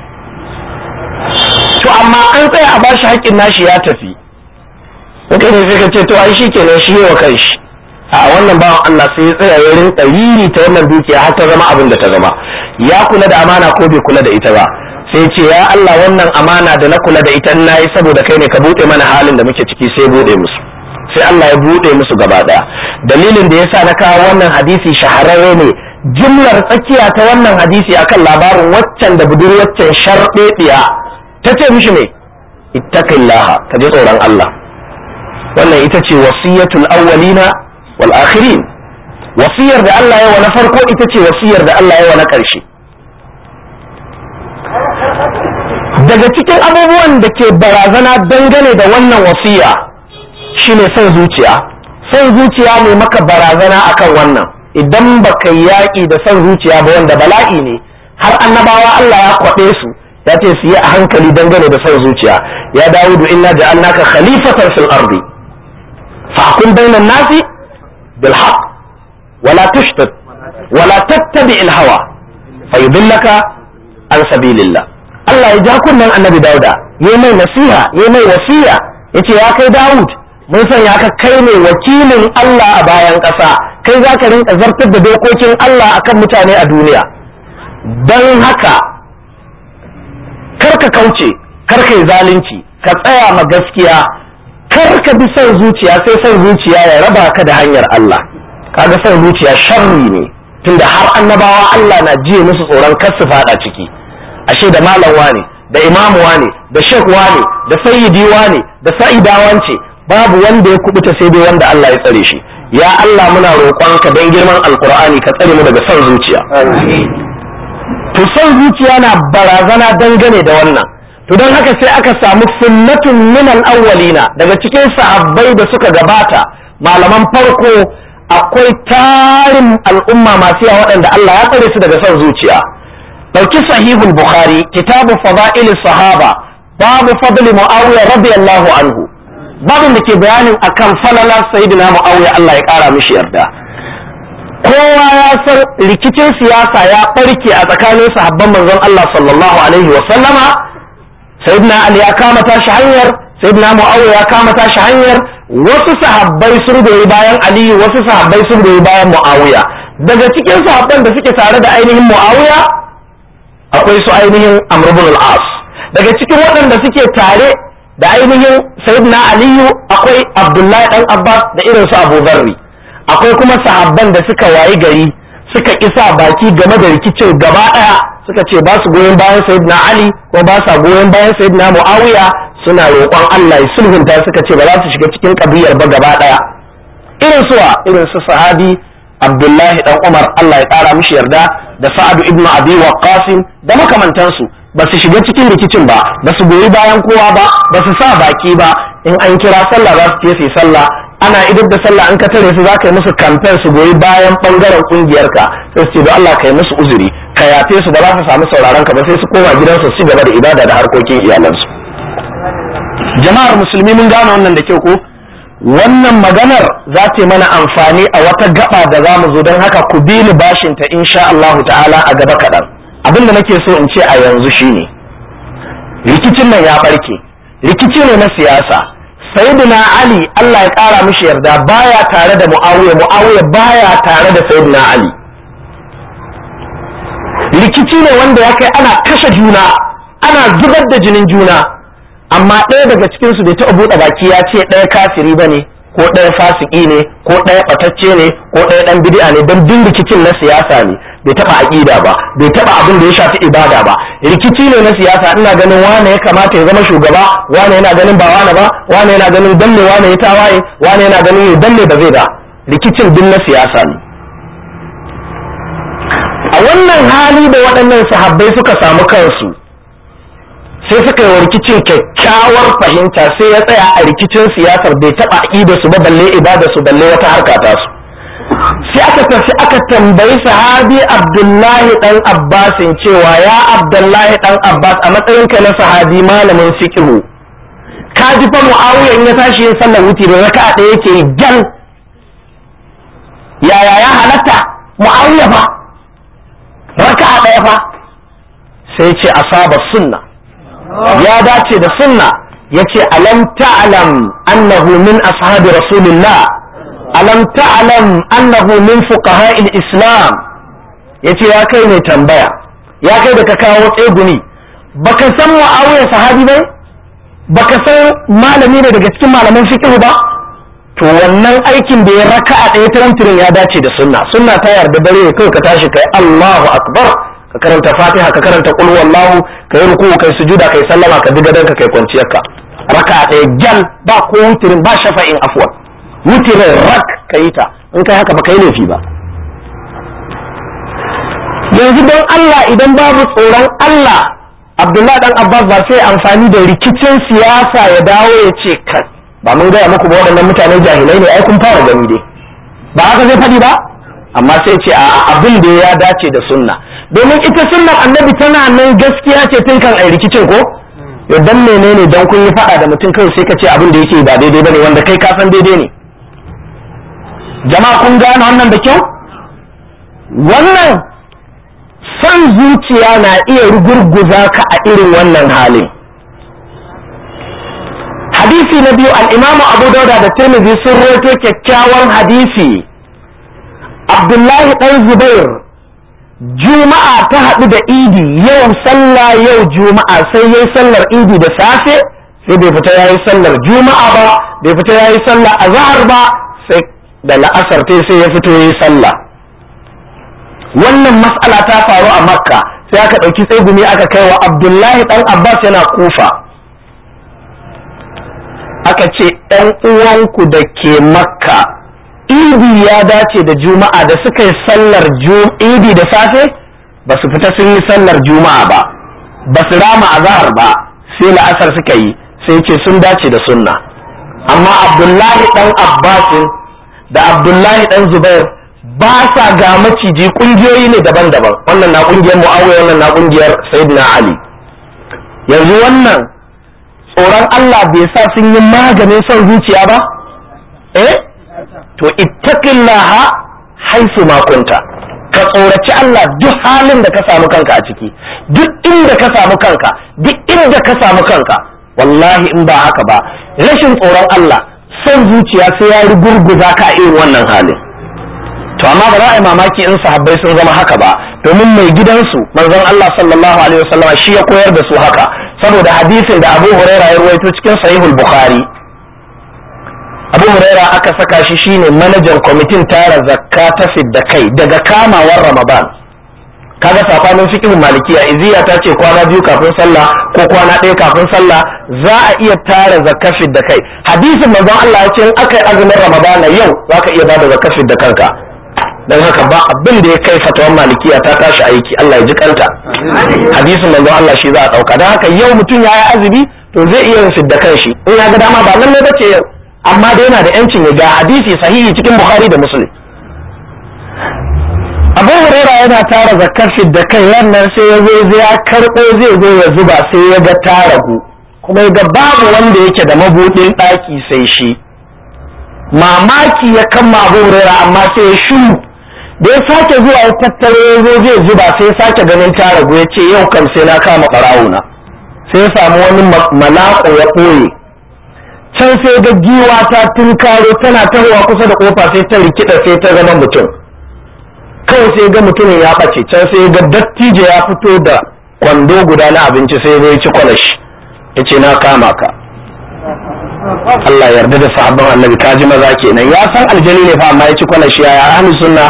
S1: to amma an tsaya a bashi haƙƙin nashi ya tafi kai ne sai ka ce to ai shi kenan shi wa kanshi a wannan bawan Allah sai ya tsaya ya rinka yiri ta wannan dukiya har ta zama abin da ta zama ya kula da amana ko bai kula da ita ba sai ce ya Allah wannan amana da na kula da ita na yi saboda kai ne ka buɗe mana halin da muke ciki sai buɗe musu sai Allah ya buɗe musu gaba ɗaya dalilin da yasa na kawo wannan hadisi shahararre ne jimlar tsakiya ta wannan hadisi akan labarin waccan da budurwaccen sharɗeɗiya ta ce mishi ne ittaqillaha ka ji tsoron Allah wannan ita ce wasiyatul awwalina wal akhirin wasiyar da Allah ya wa na farko ita ce wasiyar da Allah ya wa na ƙarshe daga cikin abubuwan da ke barazana dangane da wannan wasiya shine son zuciya son zuciya ne maka barazana akan wannan idan baka yaƙi da son zuciya ba wanda bala'i ne har annabawa Allah ya kwaɗe su ya ce su yi a hankali dangane da son zuciya ya dawudu inna ja'alnaka khalifatan fil ardi fahkum bainan nasi bil haqq wala tushtat wala tattabi al hawa fayudillaka an sabilillah Allah ya ja kunnen annabi dauda ya mai nasiha ya mai wasiya yace ya kai dawud mun sanya ka kai ne wakilin Allah a bayan ƙasa kai za ka rinka zartar da dokokin Allah akan mutane a duniya don haka karka kauce karka yi zalunci ka tsaya ma gaskiya karka bi son zuciya sai son zuciya ya raba ka da hanyar Allah kaga son zuciya sharri ne tunda har annabawa Allah na jiye musu tsoron kar su fada ciki ashe da malam wane da imamu wane da shek wane da sayyidi wane da sa'ida wance babu wanda ya kubuta sai dai wanda Allah ya tsare shi ya Allah muna roƙonka don girman alkur'ani ka tsare mu daga son zuciya to son zuciya na barazana dangane da wannan to don haka sai aka samu sunnatun minal awwalina daga cikin sahabbai da suka gabata malaman farko akwai tarin al'umma masu yawa waɗanda Allah ya tsare su daga son zuciya ɗauki sahihul bukhari kitabu fada'il sahaba babu fadli muawiya radiyallahu anhu babin da ke bayanin akan falala sayyidina muawiya Allah ya kara mishi yarda kowa ya san rikicin siyasa ya barke a tsakanin sahabban manzon Allah sallallahu alaihi wa sallama sayyidina ali ya kama tashi hanyar sayyidina muawiya ya kama tashi hanyar wasu sahabbai sun goyi bayan aliyu wasu sahabbai sun goyi bayan muawiya daga cikin sahabban da suke tare da ainihin muawiya akwai su ainihin amr ibn al-as daga cikin waɗanda suke tare da ainihin sayyidina aliyu akwai abdullahi dan abbas da irin su abu zarri akwai kuma sahabban da suka wayi gari suka isa baki game da rikicin gaba daya suka ce ba su goyon bayan sayyidina ali ko ba sa goyon bayan sayyidina muawiya suna roƙon Allah ya sulhunta suka ce ba za su shiga cikin kabiyar ba gaba daya irin suwa irin su sahabi abdullahi dan umar Allah ya kara mishi yarda da sa'adu ibnu abi waqqas da makamantansu ba su shiga cikin rikicin ba ba su goyi bayan kowa ba ba su sa baki ba in an kira sallah za su je su yi sallah ana idar da sallah an ka tare su za ka yi musu kamfen su goyi bayan bangaren kungiyarka sai su ce da Allah ka yi musu uzuri ka yafe su ba za su samu sauraron ka ba sai su koma gidansu su gaba da ibada da harkokin iyalansu jama'ar musulmi mun gane wannan da kyau ko wannan maganar za ta yi mana amfani a wata gaba da za mu zo don haka ku bi ni bashinta insha Allahu ta'ala a gaba kaɗan abin da nake so in ce a yanzu shine rikicin nan ya barke rikici ne na siyasa sayyidina ali Allah ya kara mishi yarda baya tare da muawiya muawiya baya tare da sayyidina ali rikici ne wanda ya kai ana kashe juna ana zubar da jinin juna amma ɗaya daga cikin su bai taɓa buɗe baki ya ce ɗaya kafiri ba ne ko ɗaya fasiki ne ko ɗaya ɓatacce ne ko ɗaya ɗan bid'a ne don duk rikicin na siyasa ne bai taɓa aƙida ba bai taɓa abin da ya shafi ibada ba rikici ne na siyasa ina ganin wane ya kamata ya zama shugaba wane yana ganin ba wane ba wane yana ganin danne wane ya tawaye wane yana ganin ya danne ba zai ba rikicin duk na siyasa ne a wannan hali da waɗannan sahabbai suka samu kansu sai suka yi wa rikicin kyakkyawar fahimta sai ya tsaya a rikicin siyasar bai taɓa aƙida su ba balle ibada su balle wata harka ta su sai aka tafi aka tambayi sahabi abdullahi dan abbasin cewa ya abdullahi dan abbas a matsayin ka na sahabi malamin fiqhu ka ji fa muawiya in ya tashi yin sallar wuti da raka'a ɗaya yake gal yaya ya halatta muawiya fa raka'a ɗaya fa sai ce asaba sunna ya dace da sunna yace alam ta'lam annahu min ashabi rasulillah alam ta'lam annahu min fuqaha'il islam yace ya kai ne tambaya ya kai da ka kawo tseguni baka san muawiya sahabi bai baka san malami ne daga cikin malaman fiqh ba to wannan aikin da ya raka'a ɗaya tirantirin ya dace da sunna sunna ta yarda dare kai ka tashi kai Allahu akbar ka karanta fatiha ka karanta qul wallahu ka yi ruku kai sujuda kai sallama ka diga danka kai kwanciyarka raka'a ɗaya gal ba ko wutirin ba shafa'in afwan wutirin rak ka yi ta in kai haka ba kai laifi ba yanzu don Allah idan babu tsoron Allah abdullahi dan abbas ba sai amfani da rikicin siyasa ya dawo ya ce kan ba mun gaya muku ba waɗannan mutane jahilai ne ai kun fara gani dai ba haka zai faɗi ba amma sai ce a abin da ya dace da sunna domin ita sunnar annabi tana nan gaskiya ce tun kan ai rikicin ko ya dan menene dan kun yi faɗa da mutum kawai sai ka ce abin da yake ba daidai bane wanda kai ka san daidai ne jama'a kun gane wannan da kyau wannan son zuciya na iya rugurguza ka a irin wannan halin hadisi na biyu al'imamu abu dauda da tirmidhi sun roto kyakkyawan hadisi abdullahi ɗan zubair juma'a ta haɗu da idi yau sallah yau juma'a sai yayi sallar idi da safe sai bai fita yayi sallar juma'a ba bai fita yayi sallar azhar ba sai da la'asar sai ya fito yayi sallah wannan mas'ala ta faru a makka sai aka ɗauki tsegumi aka kai wa abdullahi ɗan abbas yana kufa aka ce ɗan uwanku da ke makka idi ya dace da juma'a da suka yi sallar idi da safe ba su fita sun yi sallar juma'a ba ba su rama azahar ba sai la'asar suka yi sai ce sun dace da sunna amma abdullahi ɗan abbasin da abdullahi ɗan zubair ba sa ga maciji kungiyoyi ne daban-daban wannan na kungiyar muawiya wannan na kungiyar sayyidina ali yanzu wannan tsoron Allah bai sa sun yi maganin son zuciya ba eh to ittaqillaha haisu ma kunta ka tsoraci Allah duk halin da ka samu kanka a ciki duk inda ka samu kanka duk inda ka samu kanka wallahi in ba haka ba rashin tsoron Allah son zuciya sai ya rugurguza ka irin wannan halin to amma ba za a yi mamaki in sahabbai sun zama haka ba domin mai gidansu manzon Allah sallallahu alaihi wasallam shi ya koyar da su haka saboda hadisin da Abu Huraira ya ruwaito cikin Sahihul Bukhari Abu Huraira aka saka shi shine manajan kwamitin tara zakka ta fidda kai daga kamawar Ramadan kaga safanin fiqhin malikiya iziya ta ce kwana biyu kafin sallah ko kwana ɗaya kafin sallah za a iya tara zakka fidda kai hadisin manzon Allah ya ce in aka yi azumin Ramadan yau zaka iya bada zakka fidda kanka dan haka ba abin da ya kai fatawan malikiya ta tashi aiki Allah ya ji kanta hadisin manzo Allah shi za a dauka dan haka yau mutum ya yi azumi to zai iya yin fidda kanshi in ya ga dama ba nan ne bace yau amma da yana da yancin ya ga hadisi sahihi cikin Bukhari da Muslim Abu Huraira yana tara zakar fidda kai wannan sai ya zo ya karbo zai zo ya zuba sai ya ga taragu kuma ya ga babu wanda yake da mabudin daki sai shi mamaki ya kama Abu Huraira amma sai ya shiru da ya sake zuwa ya tattaro ya zo zai zuba sai ya sake ganin ta ragu ya ce yau kam sai na kama ɓarawuna sai ya samu wani malako ya ɓoye can sai ga giwa ta tunkaro tana tahowa kusa da kofa sai ta rikida sai ta zama mutum kawai sai ga mutumin ya ɓace can sai ga dattijo ya fito da kwando guda na abinci sai ya ci kwalashi ya ce na kama ka Allah yarda da sahabban annabi kaji maza kenan ya san aljani ne fa amma ya ci kwana shi ya ahli sunna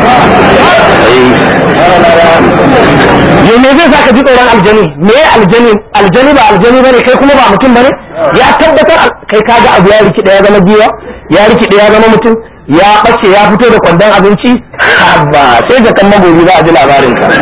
S1: yo me zai saka ji tsoron aljani me aljani aljani ba aljani bane kai kuma ba mutum bane ya tabbatar kai kaga abu ya riki ya zama giwa ya riki ya zama mutum ya bace ya fito da kwandon abinci ba sai da kan magobi za a ji labarin ka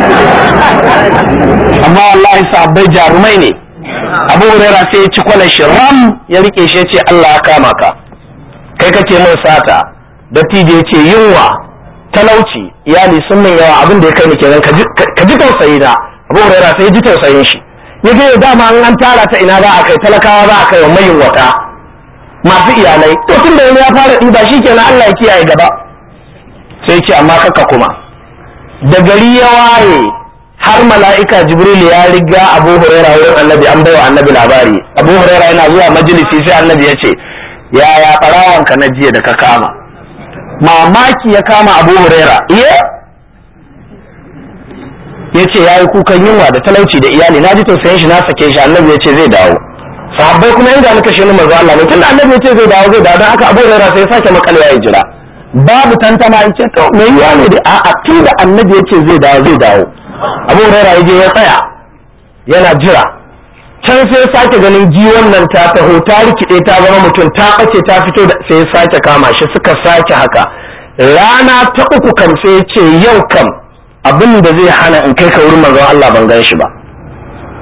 S1: amma wallahi sahabbai jarumai ne abu huraira sai ya ci kwanan shi ram ya rike shi ce Allah ya kama ka kai kake min sata dattijo ya ce yunwa talauci iyali sun min yawa abin da ya kai ni kenan ka ji tausayi na abu huraira sai ya ji tausayin shi ya ce dama an an tara ta ina za a kai talakawa za a kai wa mayin wata masu iyalai to tun da wani ya fara ɗiba shi kenan Allah ya kiyaye gaba sai ce amma kaka kuma da gari ya waye har mala'ika jibril ya riga abu huraira wurin annabi an baiwa annabi labari abu huraira yana zuwa majalisi sai annabi ya ce yaya ka na jiya da ka kama mamaki ya kama abu huraira iya ya ce ya yi kukan yunwa da talauci da iyali na ji tausayin shi na sake shi annabi ya ce zai dawo sahabbai kuma inda muka shi manzo Allah ne tunda annabi ya ce zai dawo zai dawo don haka abu huraira sai ya sake makalewa ya jira babu tantama in ce to me yiwa ne da a'a tunda annabi ya ce zai dawo zai dawo abu huraira ya je ya tsaya yana jira can sai sake ganin jiwon nan ta taho ta rikide ta zama mutum ta ɓace ta fito da sai sake kama shi suka sake haka rana ta uku kam sai ce yau kam abin da zai hana in kai ka wurin manzon Allah ban gan shi ba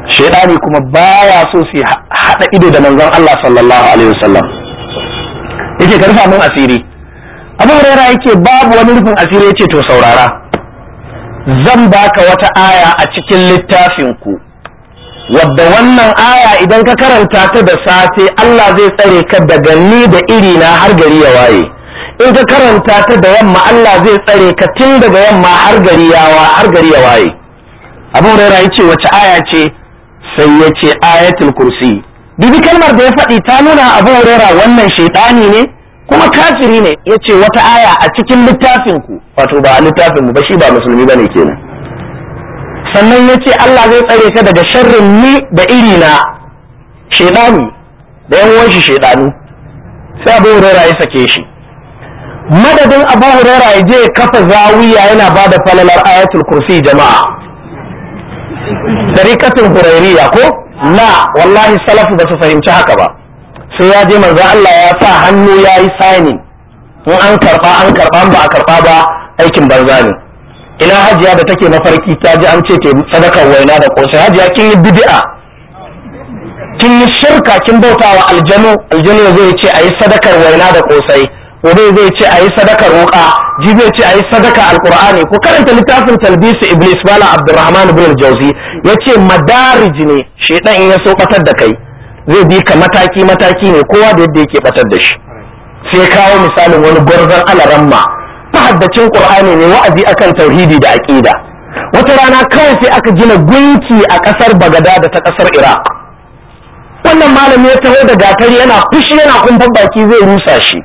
S1: shaidani kuma baya so su haɗa ido da manzon Allah sallallahu alaihi wasallam yake ka rufa mun asiri abu huraira yake babu wani rufin asiri yace to saurara zan baka wata aya a cikin littafin ku wadda wannan aya idan ka karanta ta da safe Allah zai tsare ka daga ni da iri na har gari ya waye in ka karanta ta da yamma Allah zai tsare ka tun daga yamma har gari ya har gari ya waye abu huraira yace wace aya ce sai ya ce ayatul kursi bibi kalmar da ya faɗi ta nuna abu huraira wannan shaidani ne kuma kafiri ne ya ce wata aya a cikin littafin ku wato ba a littafin mu ba shi ba musulmi bane kenan sannan ya ce Allah zai tsare ka daga sharrin ni da iri na shaidani da yan uwan shi shaidanu sai abu huraira ya sake shi madadin abu huraira ya je kafa zawiya yana ba da falalar ayatul kursi jama'a tarikatul hurairiya ko la wallahi salafu ba su fahimci haka ba sai ya je manzo Allah ya sa hannu ya yi signing in an karba an karba ba a karba ba aikin banza ne ina hajiya da take mafarki ta ji an ce te sadakar waina da kosai hajiya kin yi bid'a kin yi shirka kin bautawa aljanu aljanu zai ce ayi sadakar waina da kosai gobe zai ce ayi sadakar wuka jibe ce ayi sadaka alqur'ani ko karanta littafin talbisu iblis bala abdurrahman ibn al-jawzi yace madarij ne shedan in ya so batar da kai zai bi ka mataki mataki ne kowa da yadda yake batar da shi sai kawo misalin wani gwarzon alaramma haddacin qur'ani ne wa'azi akan tauhidi da aqida wata rana kawai sai aka gina gunki a kasar bagada da ta kasar iraq wannan malami ya taho da gatari yana fushi yana kumfan baki zai rusa shi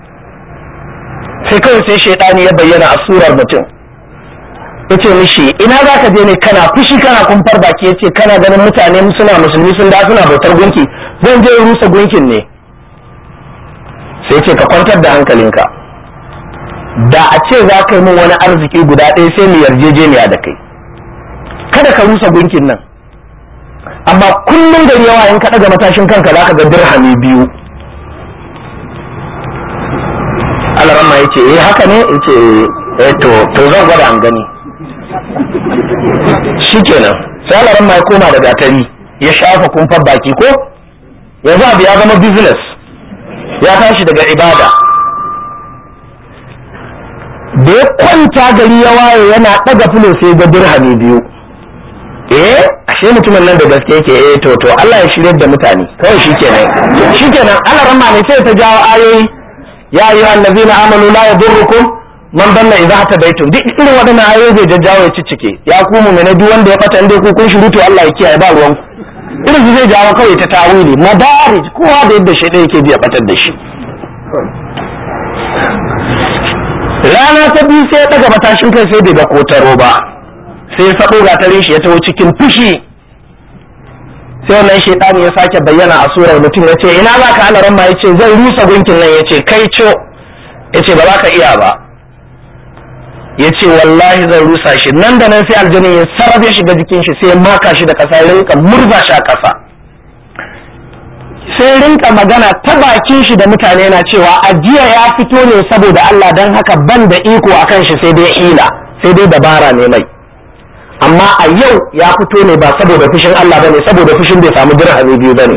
S1: sai kawai sai shaidani ya bayyana a surar mutum yace mishi ina za ka je ne kana fushi kana kumfar baki yace kana ganin mutane suna musulmi sun da suna bautar gunki zan je rusa gunkin ne sai ce ka kwantar da hankalinka da a ce za ka yi min wani arziki guda ɗaya sai mu yarjejeniya da kai kada ka rusa gunkin nan amma kullum gari yawa in ka ɗaga matashin kanka za ka ga dirhami biyu alarama ya ce eh haka ne ya ce eh to to zan gwada an gani shikenan sai alarama ya koma da gatari ya shafa kumfar baki ko yanzu abu ya zama business ya tashi daga ibada da ya kwanta gari ya waye yana ɗaga filo sai ga dirhami biyu eh ashe mutumin nan da gaske yake eh to to Allah ya shirye da mutane kawai shikenan shikenan Allah ramma ne sai ta jawo ayoyi ya ayyuha allazina amanu la yadurrukum man dalla idza hadaytum duk irin wadannan ayoyi zai jajjawo ya ciccike ya ku mu'mina duk wanda ya fata inda ku kun shiru to Allah ya kiyaye ba ruwan irin su zai jawo kawai ta tawili madarij kowa da yadda shi yake ji ya fatar da shi rana ta biyu sai ya daga matashin kai sai bai ga kotaro ba sai ya sabo gatarin shi ya taho cikin fushi sai wannan shaitani ya sake bayyana a surar mutum ya ce ina za ka ana ramma ya ce zan rusa gunkin nan ya ce kai co ya ce ba za ka iya ba ya ce wallahi zan rusa shi nan da nan sai aljanin ya sarrafa ya shiga jikin shi sai ya maka shi da ƙasa ya rinka murza shi a ƙasa sai rinka magana ta bakin shi da mutane na cewa ajiya ya fito ne saboda Allah don haka ban da iko a kan shi sai dai ila sai dai dabara ne mai amma a yau ya fito ne ba saboda fushin Allah bane saboda fushin bai samu dirhami biyu bane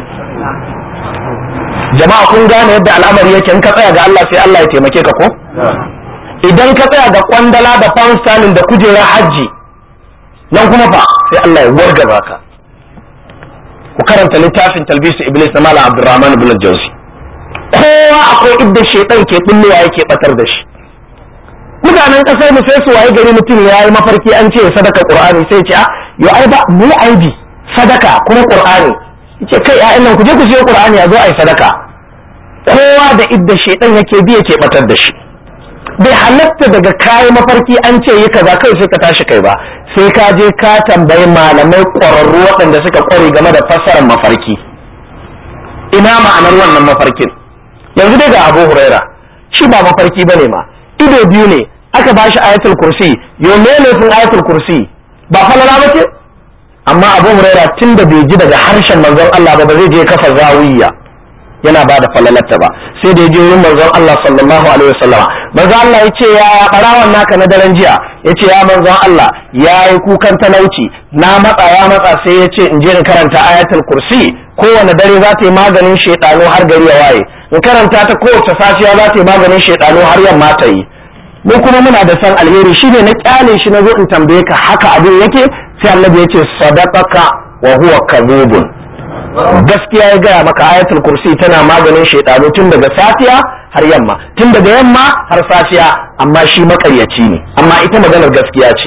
S1: jama'a kun gane yadda al'amari yake in ka tsaya ga Allah sai Allah ya taimake ka ko idan ka tsaya ga kwandala da pound sterling da kujerar hajji nan kuma fa sai Allah ya wargaza ka ku karanta littafin talbisu iblis na malam abdurrahman ibn jauzi kowa akwai idda shaitan ke bullowa yake batar da shi mutanen kasar mu sai su waye gari mutum ya yi mafarki an ce sadaka qur'ani sai ce a yo ai ba mu aibi sadaka kuma qur'ani yace kai ƴaƴan nan ku je ku siyo qur'ani a zo ai sadaka kowa da idda shaitan yake bi yake batar da shi bai halatta daga kayi mafarki an ce yi kaza kai sai ka tashi kai ba sai ka je ka tambayi malamai ƙwararru waɗanda suka ƙware game da fassarar mafarki ina ma'anar wannan mafarkin yanzu dai ga abu huraira shi ba mafarki bane ma ido biyu ne aka bashi ayatul kursi yo me laifin ayatul kursi ba falala ba ce amma abu huraira tun da bai ji daga harshen manzon Allah ba ba zai je kafa zawiya yana ba da falalarta ba sai da ya je wurin manzon Allah sallallahu alaihi wasallama manzon Allah ya ce ya barawan naka na daren jiya ya ce ya manzon Allah ya yi kukan talauci na matsa ya matsa sai ya ce in je in karanta ayatul kursi kowane dare za ta yi maganin shaidanu har gari ya waye in karanta ta kowace safiya za ta yi maganin shaidanu har yamma ta yi mu kuma muna da san alheri shi ne na kyale shi na zo in tambaye ka haka abin yake sai annabi ya ce sadaqaka wa huwa kadhubun gaskiya ya gaya maka ayatul kursi tana maganin shaidanu tun daga safiya har yamma tun daga yamma har safiya amma shi makaryaci ne amma ita maganar gaskiya ce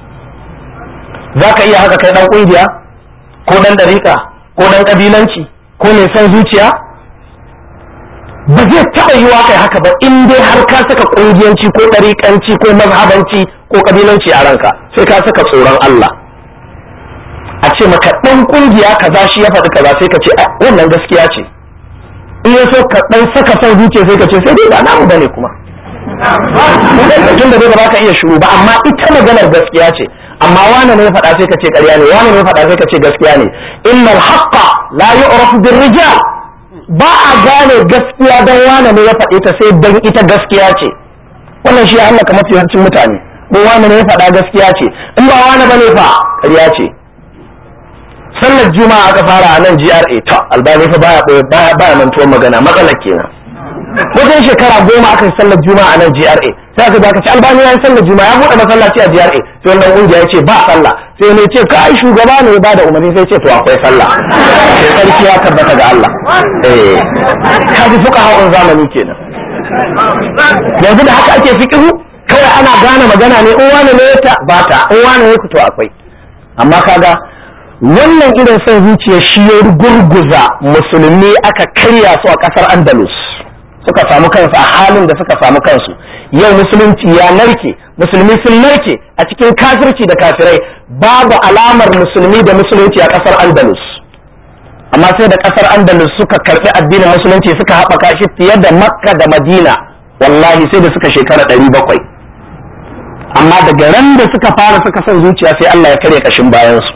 S1: za ka iya haka kai dan kungiya ko dan dariƙa ko dan kabilanci ko mai son zuciya ba zai taɓa yiwa kai haka ba in dai har ka saka kungiyanci ko ɗariƙanci ko mazhabanci ko kabilanci a ranka sai ka saka tsoron Allah a ce maka ɗan ƙungiya kaza shi ya faɗi kaza sai ka ce wannan gaskiya ce in ya so ka ɗan saka son zuciya sai ka ce sai dai ba namu bane kuma tun da dai ba ka iya shuru ba amma ita maganar gaskiya ce amma wane ne ya faɗa sai ka ce ƙarya ne wane ne ya faɗa sai ka ce gaskiya ne innal haqqa la yu'rafu bir rijal ba a gane gaskiya dan wane ne ya faɗi ta sai dan ita gaskiya ce wannan shi ya hallaka mafi yawancin mutane ko wane ne ya faɗa gaskiya ce in ba wane bane fa ƙarya ce sallar juma'a aka fara a nan GRA ta albani fa baya baya baya mantuwar magana matsalar kenan wajen shekara goma aka yi sallar juma'a a nan GRA sai aka baka ci albani ya yi sallar juma'a ya buɗe masallaci a GRA sai wannan kungiya ya ce ba sallah sai ne ce kai shugaba ne ba da umarni sai ce to akwai sallah sai sarki ya tabbata ga Allah eh kaji fuka hawan zamani kenan yanzu da haka ake fiqhu kawai ana gane magana ne in wani ne ta ba ta in wani ne ku to akwai amma kaga wannan irin son zuciya shi ya gurguza musulmi aka karya su a kasar andalus suka samu kansu a halin da suka samu kansu yau musulunci ya narke musulmi sun narke a cikin kafirci da kafirai babu alamar musulmi da musulunci a kasar andalus amma sai da kasar andalus suka karɓi addinin musulunci suka haɓaka shi fiye da makka da madina wallahi sai da suka shekara ɗari bakwai amma daga ran da suka fara suka son zuciya sai allah ya karya kashin bayansu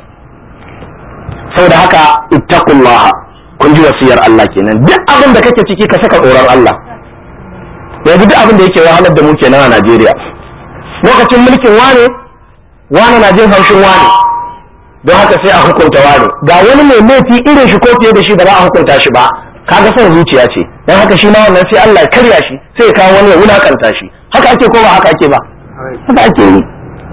S1: saboda haka ittaqullaha kun ji wasiyar Allah kenan duk abin da kake ciki ka saka tsoron Allah yanzu duk abin da yake wahalar da mu kenan a Najeriya lokacin mulkin wane wane na jin haushin wane don haka sai a hukunta wane ga wani mai laifi irin shi ko fiye da shi ba za a hukunta shi ba kaga son zuciya ce don haka shi ma wannan sai Allah ya karya shi sai ya kawo wani ya wulakanta shi haka ake ko ba haka ake ba haka ake yi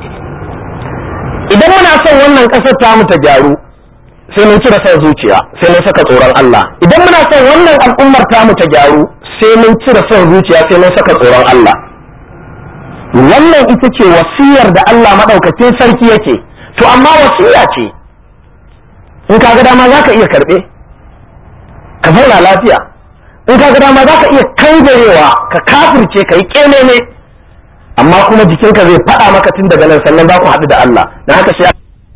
S1: idan muna son wannan kasar ta mu ta gyaru sai mun cire son zuciya sai mun saka tsoron Allah idan muna son wannan al'ummar tamu ta gyaru sai mun cire son zuciya sai mun saka tsoron Allah wannan ita ce wasiyar da Allah madaukakin sarki yake to amma wasiya ce in ka ga dama za ka iya karɓe ka zauna lafiya in ka ga dama za ka iya kangarewa ka kafirce ka yi ƙememe amma kuma jikinka zai faɗa maka tun daga nan sannan za ku haɗu da Allah na haka sai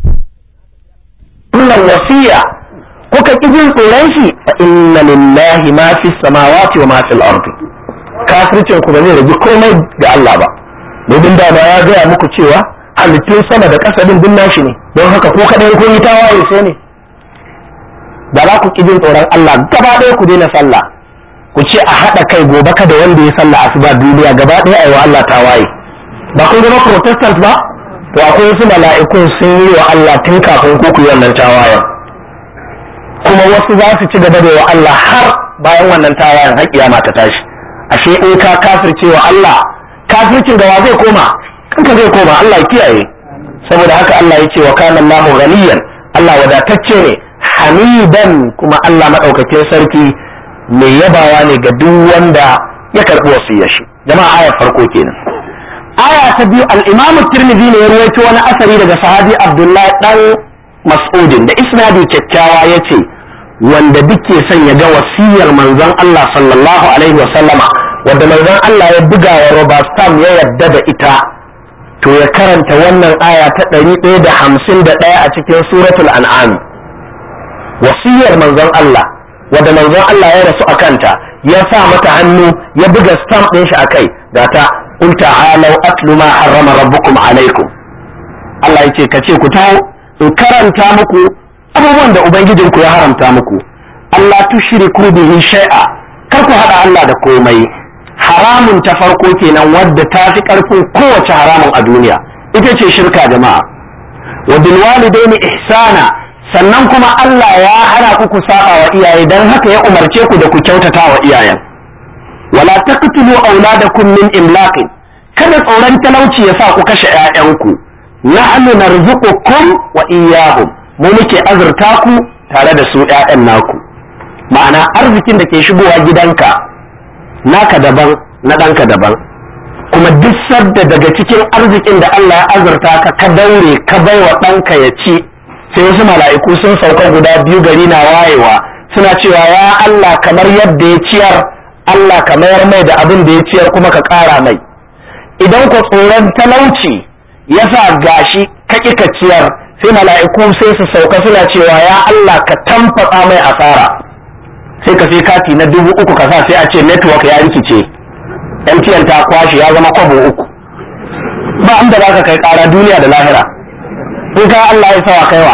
S1: wannan wasiya kuka ƙi jin tsoron shi fa inna lillahi ma fi samawati wa ma fil ardi kafircin ku ba zai rage komai ga Allah ba domin da ba ya gaya muku cewa halittun sama da ƙasa din duk nashi ne don haka ko kaɗai kun yi tawaye sai ne da za ku ƙi jin tsoron Allah gaba ɗaya ku daina sallah ku ce a haɗa kai gobe kada wanda ya sallah asuba duniya gaba ɗaya a yi wa Allah tawaye ba kun zama protestant ba to akwai wasu mala'ikun sun yi wa Allah tun kafin ku ku yi wannan tawayen kuma wasu za su ci gaba da wa Allah har bayan wannan tawayen har kiyama ta tashi ashe in ka kafirce wa Allah kafircin da wa zai koma kanka zai koma Allah ya kiyaye saboda haka Allah ya ce wa kana Allahu ghaniyan Allah wadatacce ne hamidan kuma Allah madaukakin sarki mai yabawa ne ga duk wanda ya karbi wasiyar shi jama'a ayar farko kenan aya ta biyu al-imam tirmidhi ne ya rawaito wani asari daga sahabi abdullahi dan mas'udin da isnadi kyakkyawa yace wanda duke son ya ga wasiyar manzon Allah sallallahu alaihi wa sallama wanda manzon Allah ya buga wa Robert Stam ya yadda da ita to ya karanta wannan aya ta 151 a cikin suratul an'am wasiyar manzon Allah wanda manzon Allah ya rasu akanta ya sa mata hannu ya buga stamp ɗin shi akai ga ta قل تعالوا أتل ما حرم ربكم عليكم Allah yace ka ce ku taho in karanta muku abubuwan da ubangijinku ya haramta muku Allah tushriku bihi shay'a kar ku haɗa Allah da komai haramun ta farko kenan wadda ta fi ƙarfin kowace haramun a duniya ita ce shirka jama'a wa bil walidaini ihsana sannan kuma Allah ya hana ku ku saba wa iyaye dan haka ya umarce ku da ku kyautata wa iyayen wala taqtulu auladakum min imlaqin kada tsoron talauci ya sa ku kashe ƴaƴanku nahnu narzuqukum wa iyyahum mu muke azurta ku tare da su ƴaƴan naku ma'ana arzikin da ke shigowa gidanka naka daban na ɗanka daban kuma duk sadda daga cikin arzikin da Allah ya azurta ka ka daure ka baiwa ɗanka ya ci sai wasu mala'iku sun sauka guda biyu gari na wayewa suna cewa ya Allah kamar yadda ya ciyar Allah ka mayar mai da abin da ya ciyar kuma ka ƙara mai idan ku tsoron talauci ya sa gashi ka ƙi ka ciyar sai mala'iku sai su sauka suna cewa ya Allah ka tamfatsa mai asara sai ka sai kati na dubu uku ka sa sai a ce network ya rikice MTN ta kwashe ya zama kwabo uku ba inda za ka kai ƙara duniya da lahira in ka Allah ya sawa kaiwa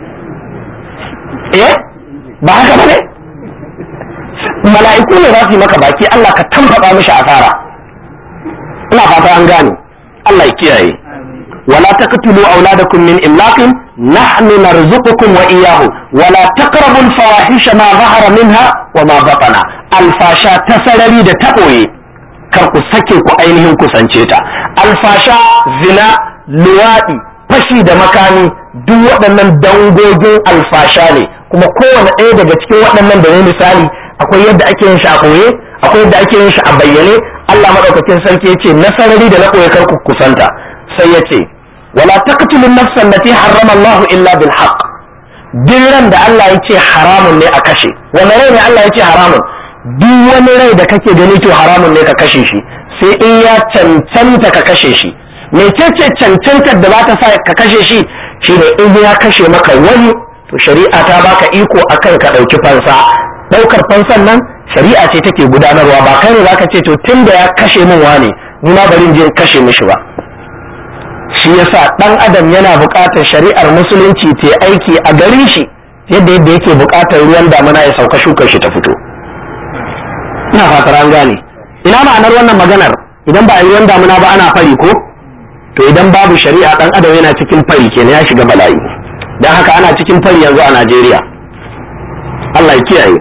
S1: eh ba haka ba ne mala'iku ne za su yi maka baki Allah ka tamfaɗa mishi asara ina fata an gane Allah ya kiyaye wala taqtulu auladakum min imlaqin nahnu narzuqukum wa iyyahum wala taqrabul fawahisha ma zahara minha wa ma batana alfasha ta sarari da taɓoye kar ku sake ku ainihin kusance ta alfasha zina luwaɗi fashi da makami duk waɗannan dangogin alfasha ne kuma kowane ɗaya daga cikin waɗannan da ne misali akwai yadda ake yin shi a koye akwai yadda ake yin shi a bayyane Allah madaukakin sarki ya ce nasarari da na koye kar ku kusanta sai ya ce wala taqtulu nafsan lati harrama Allah illa bil haqq duk ran da Allah ya ce haramun ne a kashe wani rai ne Allah ya ce haramun duk wani rai da kake gani to haramun ne ka kashe shi sai in ya cancanta ka kashe shi mecece cancantar da ba ta sa ka kashe shi shine in ya kashe maka wani to shari'a ta baka iko akan ka ɗauki fansa ɗaukar fansan nan shari'a ce take gudanarwa ba kai ne zaka ce to tun da ya kashe min wane ni ma bari in je kashe mishi ba shi yasa ɗan adam yana buƙatar shari'ar musulunci ta aiki a garin shi yadda yadda yake buƙatar ruwan damuna ya sauka shukar shi ta fito ina fatar an gane ina ma'anar wannan maganar idan ba a yi ruwan damuna ba ana fari ko to idan babu shari'a dan adam yana cikin fari kenan ya shiga bala'i dan haka ana cikin fari yanzu a Najeriya Allah ya kiyaye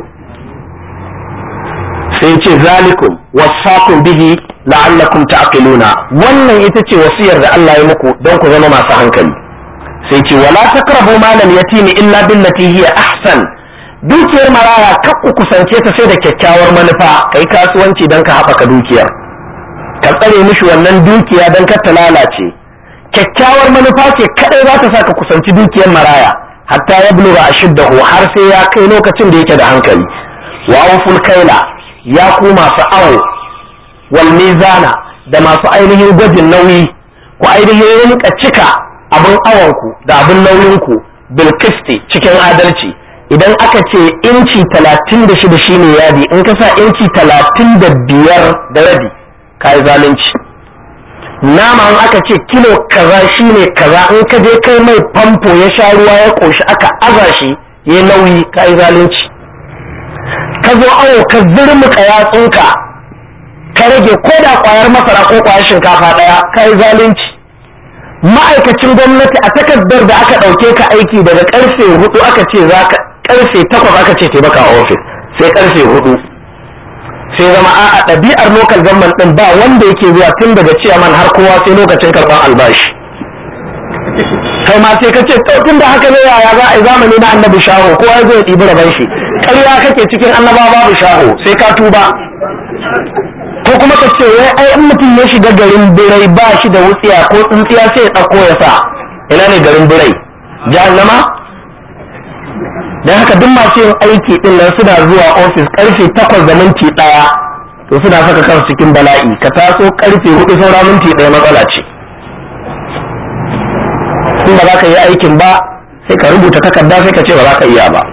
S1: sai ce zalikum wasakum bihi la'allakum ta'qiluna wannan ita ce wasiyar da Allah ya muku don ku zama masu hankali sai ce wala taqrabu malal yatimi illa billati hiya ahsan dukiyar maraya kar ku kusance ta sai da kyakkyawar manufa kai kasuwanci don ka haɓaka dukiyar ka tsare mishi wannan dukiya don kar ta lalace kyakkyawar manufa ce kadai za ta sa ka kusanci dukiyar maraya hatta ya buluga ashiddahu har sai ya kai lokacin da yake da hankali wa awful kaila ya ku masu awo wal mizana da masu ainihin gwajin nauyi ku ainihin rinka cika abin awonku da abin nauyinku bil cikin adalci idan aka ce inci talatin da shida shine yadi in ka sa inci talatin da biyar da rabi ka yi zalunci nama in aka ce kilo kaza shine kaza in ka je kai mai famfo ya sha ruwa ya ƙoshi aka aza shi ya nauyi ka yi zalunci ka zo awo ka zurmuka yatsunka ka rage ko da kwayar masara ko kwayar shinkafa ɗaya ka yi zalunci ma'aikacin gwamnati a takardar da aka ɗauke ka aiki daga karfe hudu aka ce za ka karfe takwas aka ce taimaka a ofis sai karfe hudu sai zama a ɗabi'ar local government ɗin ba wanda yake zuwa tun daga ciyaman har kowa sai lokacin karɓar albashi kai ma sai ka ce to tun da haka ne yaya za a yi zamani na annabi shaho kowa ya zo ya ɗibi raban shi ƙarya kake cikin annaba babu shaho sai ka tuba ko kuma ka ce wai ai in mutum ya shiga garin birai ba shi da wutsiya ko tsintsiya sai ya ɗauko ya sa ina ne garin birai jahannama dan haka duk masu yin aiki din nan suna zuwa ofis karfe takwas da minti ɗaya to suna saka kansu cikin bala'i ka taso karfe hudu saura minti ɗaya matsala ce in ba za ka yi aikin ba sai ka rubuta takarda sai ka ce ba za ka iya ba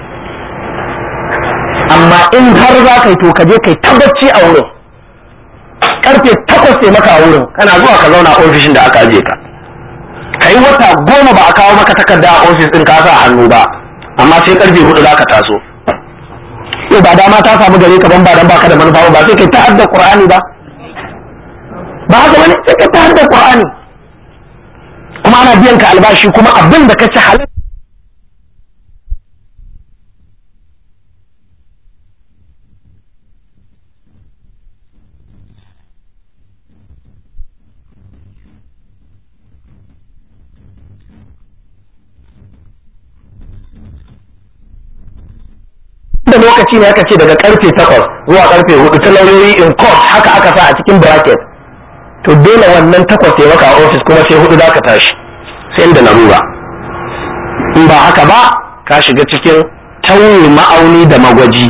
S1: amma in har za ka yi to ka je kai tabbaci a wurin karfe takwas sai maka a wurin kana zuwa ka zauna a ofishin da aka aje ka ka yi wata goma ba a kawo maka takarda a ofis ɗin ka sa hannu ba amma sai karfe hudu za ka taso to ba dama ta samu gare ka ban ba dan baka da manufa ba sai kai ta hadda qur'ani ba ba haka bane sai kai ta hadda qur'ani kuma ana biyan ka albashi kuma abin da ka ci halal da lokaci ne aka ce daga karfe takwas zuwa karfe hudu ta lauyoyi in court haka aka sa a cikin bracket to dole wannan takwas ya maka a ofis kuma sai hudu za ka tashi sai da larura in ba haka ba ka shiga cikin tauye ma'auni da magwaji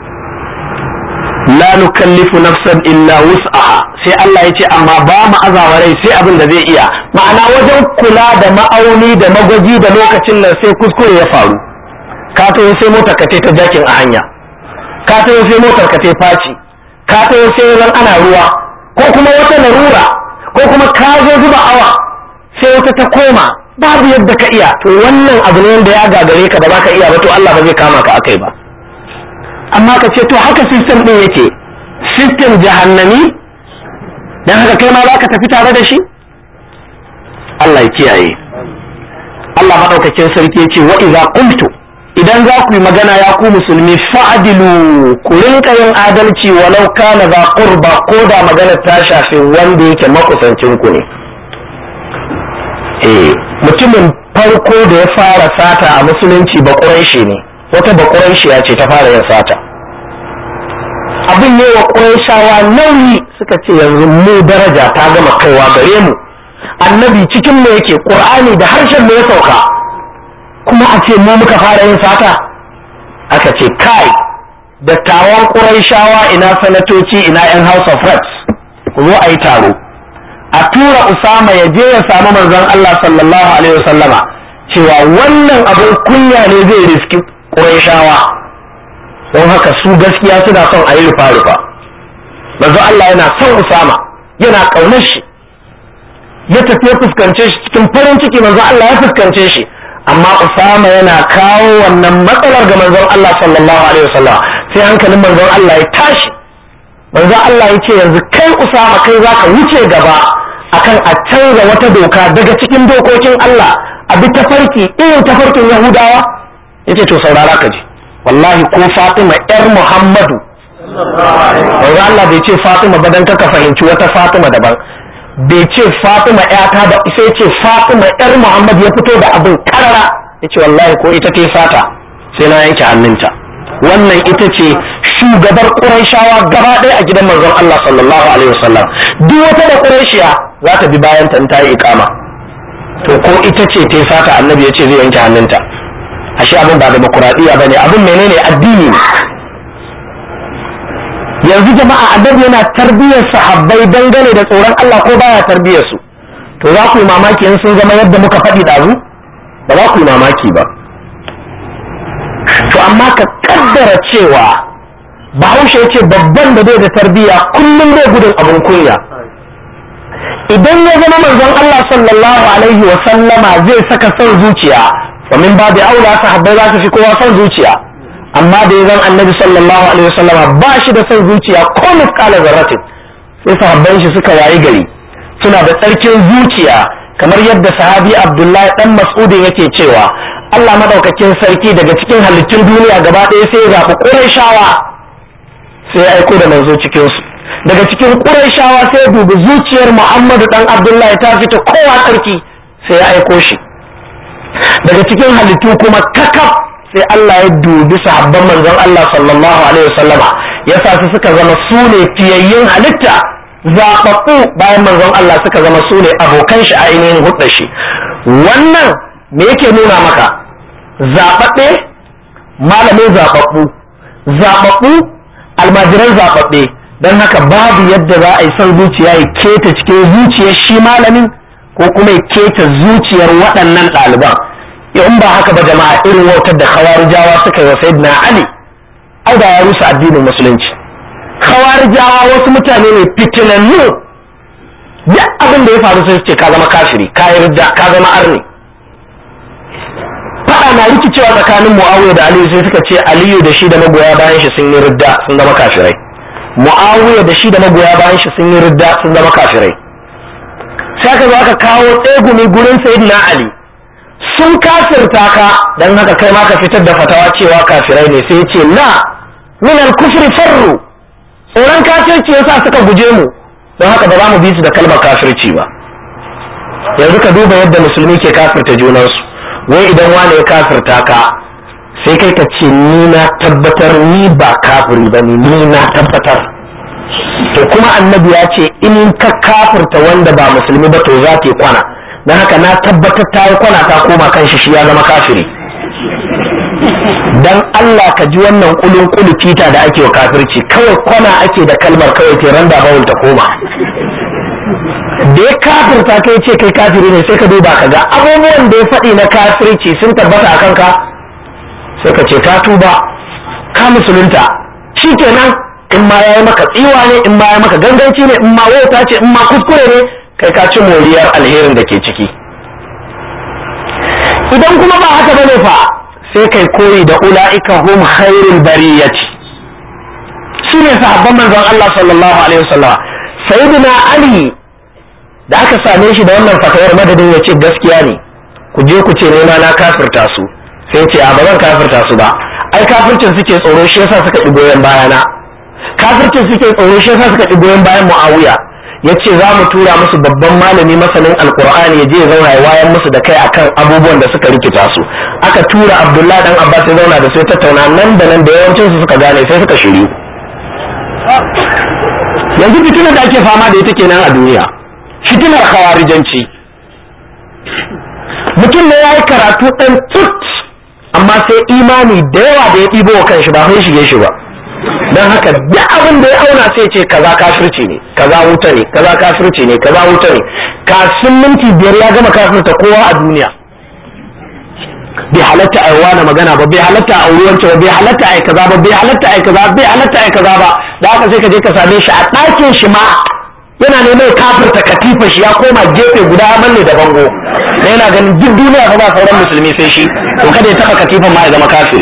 S1: la nukallifu nafsan illa wus'aha sai Allah ya ce amma ba mu azawa rai sai abin da zai iya ma'ana wajen kula da ma'auni da magwaji da lokacin nan sai kuskure ya faru ka taho sai motar ka ta jakin a hanya ka taho sai motar ka ta faci ka taho sai ran ana ruwa ko kuma wata larura ko kuma ka zo zuba awa sai wata ta koma babu yadda ka iya to wannan abu ne da ya gagare ka da baka iya ba to Allah ba zai kama ka akai ba amma ka ce to haka system din yake system jahannami dan haka kai ma zaka tafi tare da shi Allah ya kiyaye Allah madaukakin sarki yace wa idza qultu idan za ku yi magana ya ku musulmi fa'adilu ku rinka yin adalci walau kana za qurba ko da magana ta shafi wanda yake makusancin ku ne eh mutumin farko da ya fara sata a musulunci ba ne wata ba ya ce ta fara yin sata abin ne wa ƙurayshawa nauyi suka ce yanzu mu daraja ta gama kaiwa gare mu annabi cikin mu yake ƙur'ani da harshen mu ya sauka kuma a ce mu muka fara yin sata aka ce kai dattawan ƙurayshawa ina sanatoci ina yan house of reps ku zo a yi taro a tura usama ya je ya samu manzon Allah sallallahu alaihi wasallama cewa wannan abin kunya ne zai riski ƙurayshawa don haka su gaskiya suna son a yi rufa-rufa manzon Allah yana son usama yana ƙaunar shi ya tafi ya fuskance shi cikin farin ciki manzon Allah ya fuskance shi amma Usama yana kawo wannan matsalar ga manzon Allah sallallahu alaihi wasallam sai hankalin manzon Allah ya tashi manzon Allah ya ce yanzu kai Usama kai zaka wuce gaba akan a canza wata doka daga cikin dokokin Allah a bi tafarki irin tafarkin Yahudawa yace to saurara ka ji wallahi ko Fatima yar Muhammadu manzon Allah bai ce Fatima ba dan ka fahimci wata Fatima daban bai ce Fatima ƴata da sai ce Fatima ƴar Muhammad ya fito da abin karara yace wallahi ko ita ta sata sai na yanke hannunta wannan ita ce shugabar Qurayshawa gaba ɗaya a gidan manzon Allah sallallahu alaihi wasallam duk wata da Qurayshiya za ta bi bayan ta in ta yi iqama to ko ita ce ta sata annabi ya ce zai yanke hannunta ashe abin ba demokuraɗiyya bane abin menene addini ne yanzu jama'a annabi yana tarbiyyar sahabbai dangane da tsoron Allah ko baya tarbiyyar su to za ku yi mamaki in sun zama yadda muka faɗi ɗazu ba za ku yi mamaki ba to amma ka kaddara cewa bahaushe ce babban da bai da tarbiyya kullum zai gudun abin kunya idan ya zama manzon Allah sallallahu alaihi wa sallama zai saka son zuciya wa min babu aula sahabbai za su fi kowa son zuciya amma da ya zan annabi sallallahu alaihi wasallama ba shi da son zuciya ko miskala zarratin sai sahabban shi suka wayi gari suna da tsarkin zuciya kamar yadda sahabi abdullahi dan mas'udin yake cewa Allah madaukakin sarki daga cikin halittun duniya gaba ɗaya sai ya zaɓi ƙurayshawa sai ya aiko da manzo cikin su daga cikin ƙurayshawa sai ya dubi zuciyar muhammadu dan abdullahi ta fita kowa tsarki sai ya aiko shi daga cikin halittu kuma kakaf sai Allah ya dubi sahabban manzon Allah sallallahu alaihi wasallama ya sa su suka zama su ne fiyayyen halitta zaɓaɓɓu bayan manzon Allah suka zama su ne abokan shi a ainihin hudda shi wannan me yake nuna maka zaɓaɓɓe malamin zaɓaɓɓu zaɓaɓɓu almajiran zaɓaɓɓe don haka babu yadda za a yi son zuciya ya keta cikin zuciyar shi malamin ko kuma ya keta zuciyar waɗannan ɗaliban in ba haka ba jama'a irin wautar da khawarijawa suka yi wa sayyidina ali ai da ya rusa addinin musulunci khawarijawa wasu mutane ne fitinannu duk abin da ya faru sai ce ka zama kafiri ka yarda ka zama arni fada na rikicewa tsakanin muawiya da aliyu sai suka ce aliyu da shi da magoya bayan shi sun yi ridda sun zama kafirai muawiya da shi da magoya bayan shi sun yi ridda sun zama kafirai sai aka zo aka kawo tsegumi gurin sayyidina ali sun kafirta ka dan haka kai ma ka fitar da fatawa cewa kafirai ne sai ce na min al-kufri farru tsoron kafirci yasa suka guje mu don haka ba za mu bi su da kalmar kafirci ba yanzu ka duba yadda musulmi ke kafirta junansu wai idan wani ya kafirta ka sai kai ka ce ni na tabbatar ni ba kafiri ba ne ni na tabbatar to kuma annabi ya ce in ka kafirta wanda ba musulmi ba to za ta yi kwana don haka na tabbatar ta yi kwana ta koma kan shi shi ya zama kafiri dan Allah ka ji wannan kulun kulu kita da ake wa kafirci kawai kwana ake da kalmar kawai ke randa bawul ta koma da ya kafirta kai ce kai kafiri ne sai ka duba ka ga abubuwan da ya faɗi na kafirci sun tabbata a kanka sai ka ce ka tuba ka musulunta shi kenan in ma ya yi maka tsiwa ne in ma ya maka ganganci ne in ma wauta ce in ma kuskure ne kai ka ci moriyar alherin da ke ciki idan kuma ba haka bane fa sai kai koyi da ula'ika hum khairul bariyati su ne sahabban manzon Allah sallallahu alaihi wasallam sayyidina ali da aka same shi da wannan fatawar madadin ya ce gaskiya ne ku je ku ce nema na kafirta su sai ce a ba zan kafirta su ba ai kafircin suke tsoro shi yasa suka ɗi goyon bayana kafircin suke tsoro shi yasa suka ɗi goyon bayan muawiya ya ce za mu tura musu babban malami masanin alkur'ani ya je ya zauna ya wayan musu da kai akan abubuwan da suka rikita su aka tura abdullahi dan abbas ya zauna da sai tattauna nan da nan da yawancin su suka gane sai suka shiryu yanzu fitinar da ake fama da ita kenan a duniya fitinar khawarijanci mutum ne ya yi karatu ɗan tut amma sai imani da yawa da ya ɗibo wa kanshi ba sai shige shi ba don haka duk abin da ya auna sai ce kaza kafirci ne kaza wuta ne kaza kafirci ne kaza wuta ne kafin minti biyar ya gama kafirta kowa a duniya bai halatta a wani magana ba bai halatta a ruwanta ba bai halatta a kaza ba bai halatta a kaza bai halatta a kaza ba da haka sai ka je ka same shi a ɗakin shi ma yana neman kafirta katifa shi ya koma gefe guda ya manne da bango da yana ganin duk duniya fa ba sauran musulmi sai shi to kada ya taba katifan ma ya zama kafiri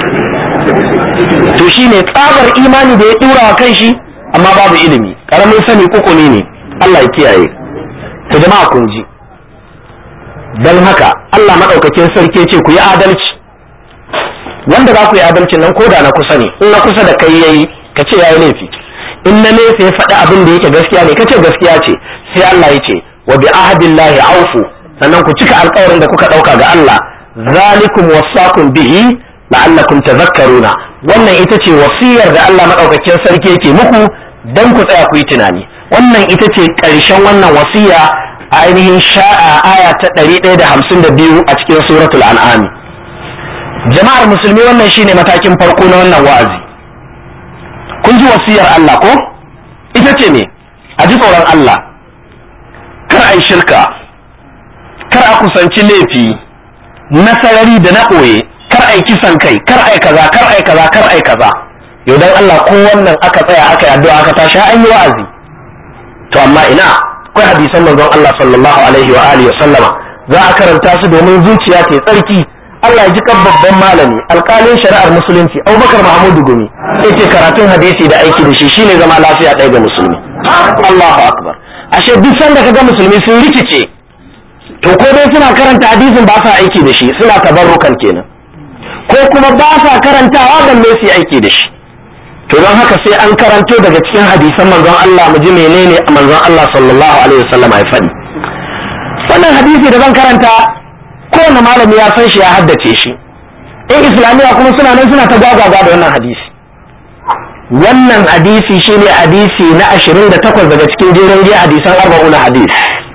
S1: to shi ne tsabar imani da ya dura wa kan shi amma babu ilimi karamin sani kukuni ne Allah ya kiyaye to jama'a kun ji dan haka Allah madaukakin sarki ce ku yi adalci wanda za ku yi adalcin nan koda na kusa ne in na kusa da kai yayi ka ce yayi laifi in na nesa ya faɗi abin da yake gaskiya ne kace gaskiya ce sai Allah ya ce wa bi ahdillahi aufu sannan ku cika alƙawarin da kuka ɗauka ga Allah zalikum wasaqum bihi la'allakum tadhakkaruna wannan ita ce wasiyar da Allah madaukakin sarki yake muku dan ku tsaya ku yi tunani wannan ita ce ƙarshen wannan wasiya a ainihin sha'a aya ta 152 a cikin suratul an'am jama'ar musulmi wannan shine matakin farko na wannan wa'azi kun ji wasiyar Allah ko ita ce ne a ji tsoron Allah kar a yi shirka kar a kusanci laifi na sarari da na ɓoye kar a yi kisan kai kar a yi kaza kar a yi kaza kar a yi kaza yau dan Allah ko wannan aka tsaya aka yi addu'a aka tashi an yi wa'azi to amma ina akwai hadisan manzon Allah sallallahu alaihi wa alihi wa sallama za a karanta su domin zuciya ta tsarki Allah ya ji kan babban malami alƙalin shari'ar musulunci Abubakar Muhammadu Gumi sai ce karatun hadisi da aiki da shi shine zama lafiya ɗaya ga musulmi Allahu akbar ashe duk sanda kaga musulmi sun rikice to ko dai suna karanta hadisin ba sa aiki da shi suna tabarrukan kenan ko kuma ba sa karantawa balle su yi aiki da shi to don haka sai an karanto daga cikin hadisan manzon Allah mu ji menene manzon Allah sallallahu alaihi wasallam ya faɗi wannan hadisi da zan karanta kowane malami ya san shi ya haddace shi in islamiyya kuma suna nan suna ta gwagwagwa da wannan hadisi wannan hadisi shine hadisi na 28 daga cikin jerin jiya hadisan arba'un hadis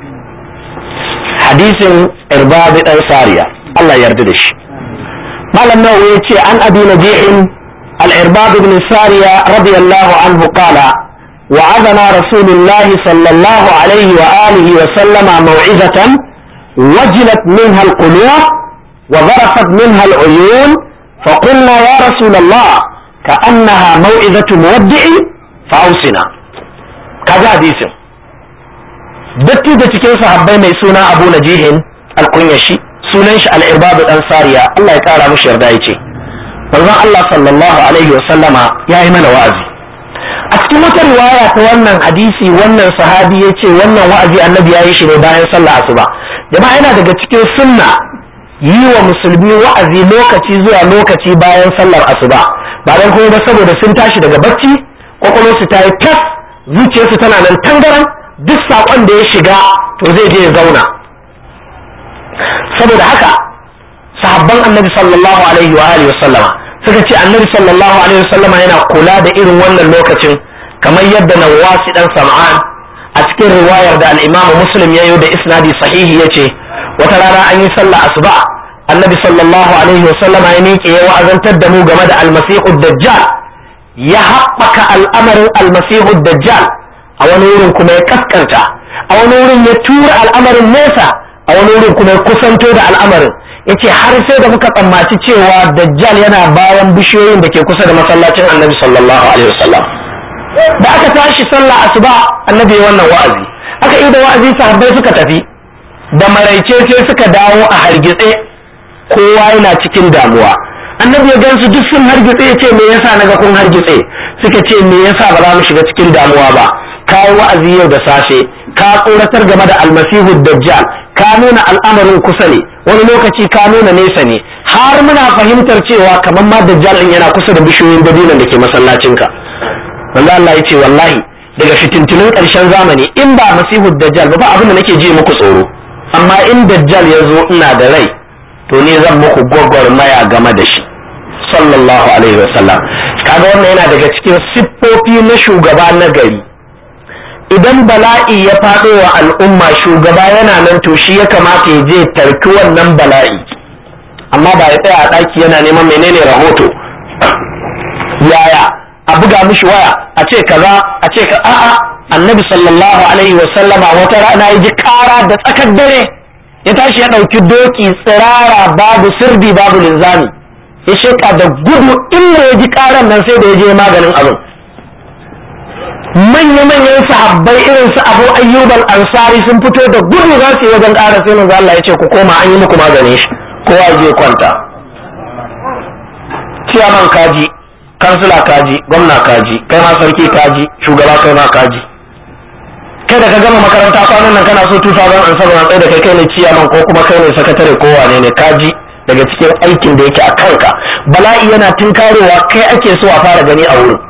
S1: hadisin irbabi dan sariya Allah yarda da shi malam nawawi ya ce an abi najihin al-irbab ibn sariya radiyallahu anhu qala وعظنا رسول الله صلى الله عليه وآله وسلم موعظة وجلت منها القلوب وذرفت منها العيون فقلنا يا رسول الله كأنها موعظة مودع فأوصنا كذا حديث دتي da cikin sahabbai mai suna Abu Najihin al-Kunyashi sunan shi al-irbab dan sariya Allah ya kara mishi yarda yace manzon Allah sallallahu alaihi wasallama yayi mana wa'azi a cikin wata riwaya ta wannan hadisi wannan sahabi yace wannan wa'azi annabi yayi shi ne bayan sallah asuba jama'a yana daga cikin sunna yi wa musulmi wa'azi lokaci zuwa lokaci bayan sallar asuba ba dan kuma ba saboda sun tashi daga bacci kwakwalwarsu ta yi tas zuciyarsu tana nan tangaran duk saƙon da ya shiga to zai je ya zauna saboda haka sahabban annabi sallallahu alaihi wa alihi wasallama suka ce annabi sallallahu alaihi wasallama yana kula da irin wannan lokacin kamar yadda nawasi dan sam'an a cikin riwayar da al-imam muslim ya yi da isnadi sahihi yace wata rana an yi sallah asuba annabi sallallahu alaihi wasallama ya miƙe ya wa'azantar da mu game da almasihu dajjal ya haɓaka al'amarin almasihu dajjal a wani wurin kuma ya kaskanta a wani wurin ya tura al'amarin nesa a wani wurin kuma ya kusanto da al'amarin ya ce har sai da muka tsammaci cewa dajjal yana bayan bishiyoyin da ke kusa da masallacin annabi sallallahu alaihi wasallam da aka tashi sallah asuba annabi ya wannan wa'azi aka yi da wa'azi sahabbai suka tafi da maraice sai suka dawo a hargitse kowa yana cikin damuwa annabi ya gansu duk sun hargitse ya ce me yasa naga kun hargitse suka ce me yasa ba za mu shiga cikin damuwa ba ka yi wa'azi yau da safe ka tsoratar game da almasihu dajjal ka nuna al'amarin kusa ne wani lokaci ka nuna nesa ne har muna fahimtar cewa kamar ma dajjal din yana kusa da bishiyoyin dabinan da ke masallacinka manzo Allah ya ce wallahi daga fitintunin ƙarshen zamani in ba masihu dajjal ba ba abin da nake ji muku tsoro amma in dajjal ya zo ina da rai to ne zan muku gwagwarmaya game da shi sallallahu alaihi wasallam kaga wannan yana daga cikin siffofi na shugaba na gari idan bala'i ya faɗo wa al'umma shugaba yana nan to shi ya kamata ya je tarki wannan bala'i amma ba ya tsaya a ɗaki yana neman menene rahoto yaya a buga mishi waya a ce kaza a ce ka a'a annabi sallallahu alaihi wasallama wata rana ya ji kara da tsakar dare ya tashi ya ɗauki doki tsirara babu sirdi babu linzami ya sheka da gudu inda ya ji karan nan sai da ya je maganin abin manya-manyan sahabbai irin su abu ayyubal ansari sun fito da gudu za su yi wajen ƙara sai manzo Allah ya ce ku koma an yi muku maganin shi kowa je kwanta ciyaman kaji kansila kaji gwamna kaji kai ma sarki kaji shugaba kai ma kaji kai da ka gama makaranta kwanan nan kana so 2007 an tsaye da kai kai ne ciyaman ko kuma kai ne sakatare ko wane ne kaji daga cikin aikin da yake a kanka bala'i yana tunkarowa kai ake so a fara gani a wurin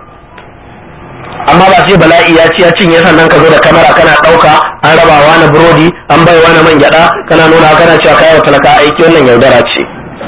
S1: amma ba sai bala'i ya ci ya cinye sannan ka zo da kamera kana ɗauka an raba wani burodi an bai wani man gyaɗa kana nuna kana cewa kayan talaka aiki wannan yaudara ce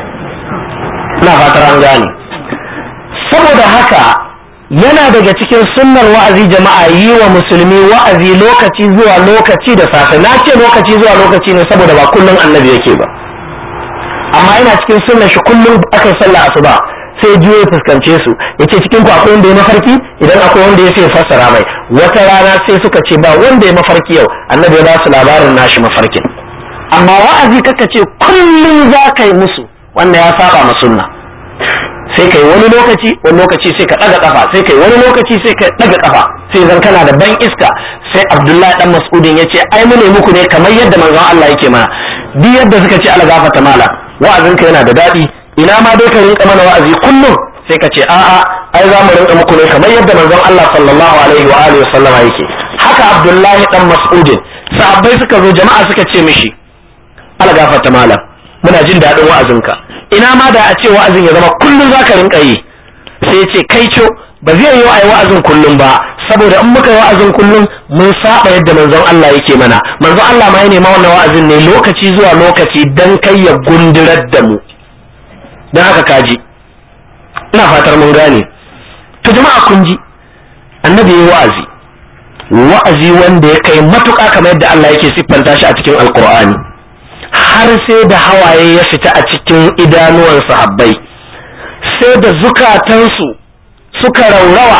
S1: ina fatar an gane saboda haka yana daga cikin sunnar wa'azi jama'a yi wa musulmi wa'azi lokaci zuwa lokaci da safe na ce lokaci zuwa lokaci ne saboda ba kullum annabi yake ba amma yana cikin sunnar shi kullum aka yi sallah asuba sai juyo ya fuskance su ya ce cikin ku akwai wanda ya mafarki idan akwai wanda ya sai fassara mai wata rana sai suka ce ba wanda ya mafarki yau annabi ya ba su labarin nashi mafarkin amma wa'azi kaka ce kullum za ka yi musu wanda ya saba ma sunna sai kai wani lokaci wani lokaci sai ka daga kafa sai kai wani lokaci sai ka daga kafa sai zan kana da ban iska sai abdullahi dan mas'udin yace ai mu ne muku ne kamar yadda manzon Allah yake mana duk yadda suka ce Allah gafarta mala wa'azin ka yana da dadi ina ma dai ka rinka mana wa'azi kullum sai ka ce a'a ai za mu rinka muku ne kamar yadda manzon Allah sallallahu alaihi wa alihi wasallama yake haka abdullahi dan mas'udin sahabbai suka zo jama'a suka ce mishi Allah gafarta mala muna jin daɗin wa'azinka ina ma da a ce wa'azin ya zama kullum za ka rinka yi sai ya ce kai co ba zai yi ai wa'azin kullum ba saboda in muka yi wa'azin kullum mun saba yadda manzon Allah yake mana manzon Allah ma ya nema wannan wa'azin ne lokaci zuwa lokaci dan kai ya gundurar da mu dan haka kaji ina fatar mun gane to jama'a kun ji annabi yayi wa'azi wa'azi wanda ya kai matuƙa kamar yadda Allah yake siffanta shi a cikin alqur'ani har sai da hawaye ya fita a cikin idanuwan sahabbai sai da zukatansu suka raurawa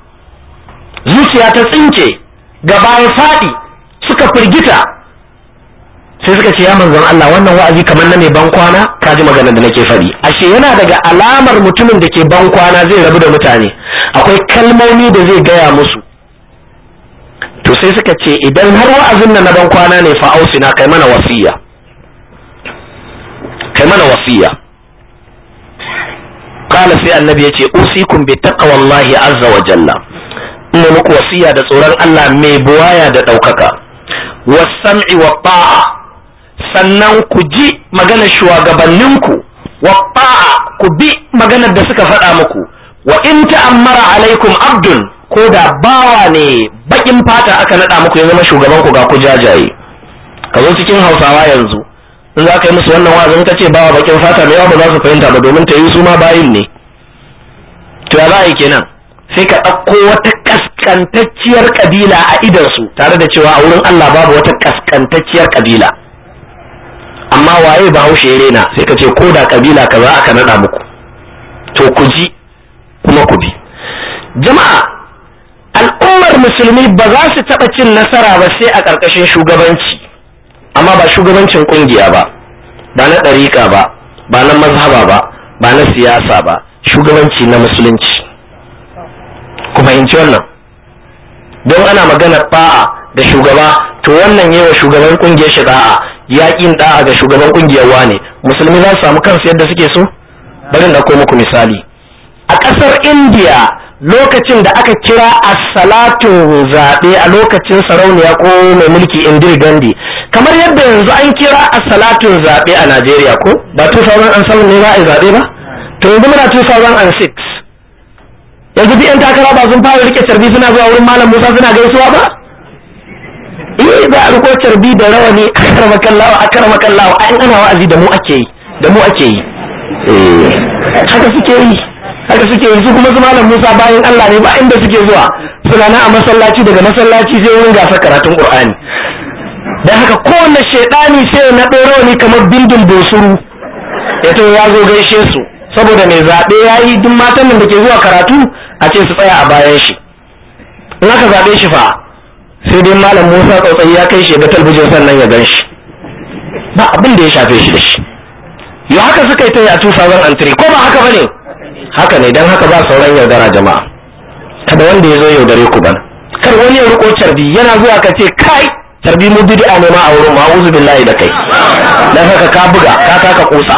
S1: zuciya ta tsinke gaba ya faɗi suka firgita sai suka ce ya manzon Allah wannan wa'azi kamar na mai ban kwana ka ji maganar da nake faɗi ashe yana daga alamar mutumin da ke ban kwana zai rabu da mutane akwai kalmomi da zai gaya musu to sai suka ce idan har wa'azin nan na ban kwana ne fa ausina kai mana wasiya kai mana wasiya qala sai annabi yace usikum bi taqwallahi azza wa jalla ina muku wasiya da tsoron Allah mai buwaya da ɗaukaka wasam'i wa ta'a sannan ku ji maganar shugabanninku wa ta'a ku bi maganar da suka faɗa muku wa in ta'ammara alaikum abdun ko da bawa ne bakin fata aka naɗa muku ya zama shugaban ku ga ku jajaye ka zo cikin hausawa yanzu in za ka yi musu wannan wa'azin ka ce bawa bakin fata mai yawa ba za su fahimta ba domin ta yi su ma bayin ne to ya za a yi kenan sai ka ɗauko wata kaskantacciyar kabila a idansu tare da cewa a wurin Allah babu wata kaskantacciyar kabila amma waye bahaushe ya rena sai ka ce ko da kabila kaza aka naɗa muku to ku ji kuma ku bi jama'a al'ummar musulmi ba za su taɓa cin nasara ba sai a ƙarƙashin shugabanci amma ba shugabancin ƙungiya ba ba na ɗariƙa ba ba na mazhaba ba ba na siyasa ba shugabanci na musulunci ku fahimci wannan don ana magana ba'a ga shugaba to wannan yi wa shugaban kungiyar shi da'a yaƙin da'a ga shugaban kungiyar wane musulmi za su samu kansu yadda suke so bari na ko muku misali a ƙasar indiya lokacin da aka kira a salatun zaɓe a lokacin sarauniya ko mai mulki indir gandhi kamar yadda yanzu an kira a salatun zaɓe a najeriya ko ba 2007 ne za a yi zaɓe ba to yanzu muna 2006 yanzu duk 'yan takara ba sun fara rike carbi suna zuwa wurin malam musa suna gaisuwa ba eh za a riko carbi da rawani akarama kallawa akarama kallawa a ana wa'azi da mu ake yi da mu ake yi eh haka suke yi haka suke yi su kuma su malam musa bayan allah ne ba inda suke zuwa suna na a masallaci daga masallaci sai wurin gasa karatun qur'ani dan haka kowanne shaidani sai na ɗoro ni kamar bindin bosuru ya to ya zo gaishe su saboda mai zaɓe ya yi duk matan nan da ke zuwa karatu a ce su tsaya a bayan shi in aka zaɓe shi fa sai dai malam musa tsautsayi ya kai shi ga talbijin sannan ya gan shi ba abin da ya shafe shi da shi yau haka suka yi ta yi a 2003 ko ba haka ba ne haka ne don haka ba sauran yaudara jama'a kada wanda ya zo yaudare ku bana kar wani ya riko carbi yana zuwa ka ce kai carbi mu bid'a ne ma a wurin ma'uzu billahi da kai dan haka ka buga ka taka kusa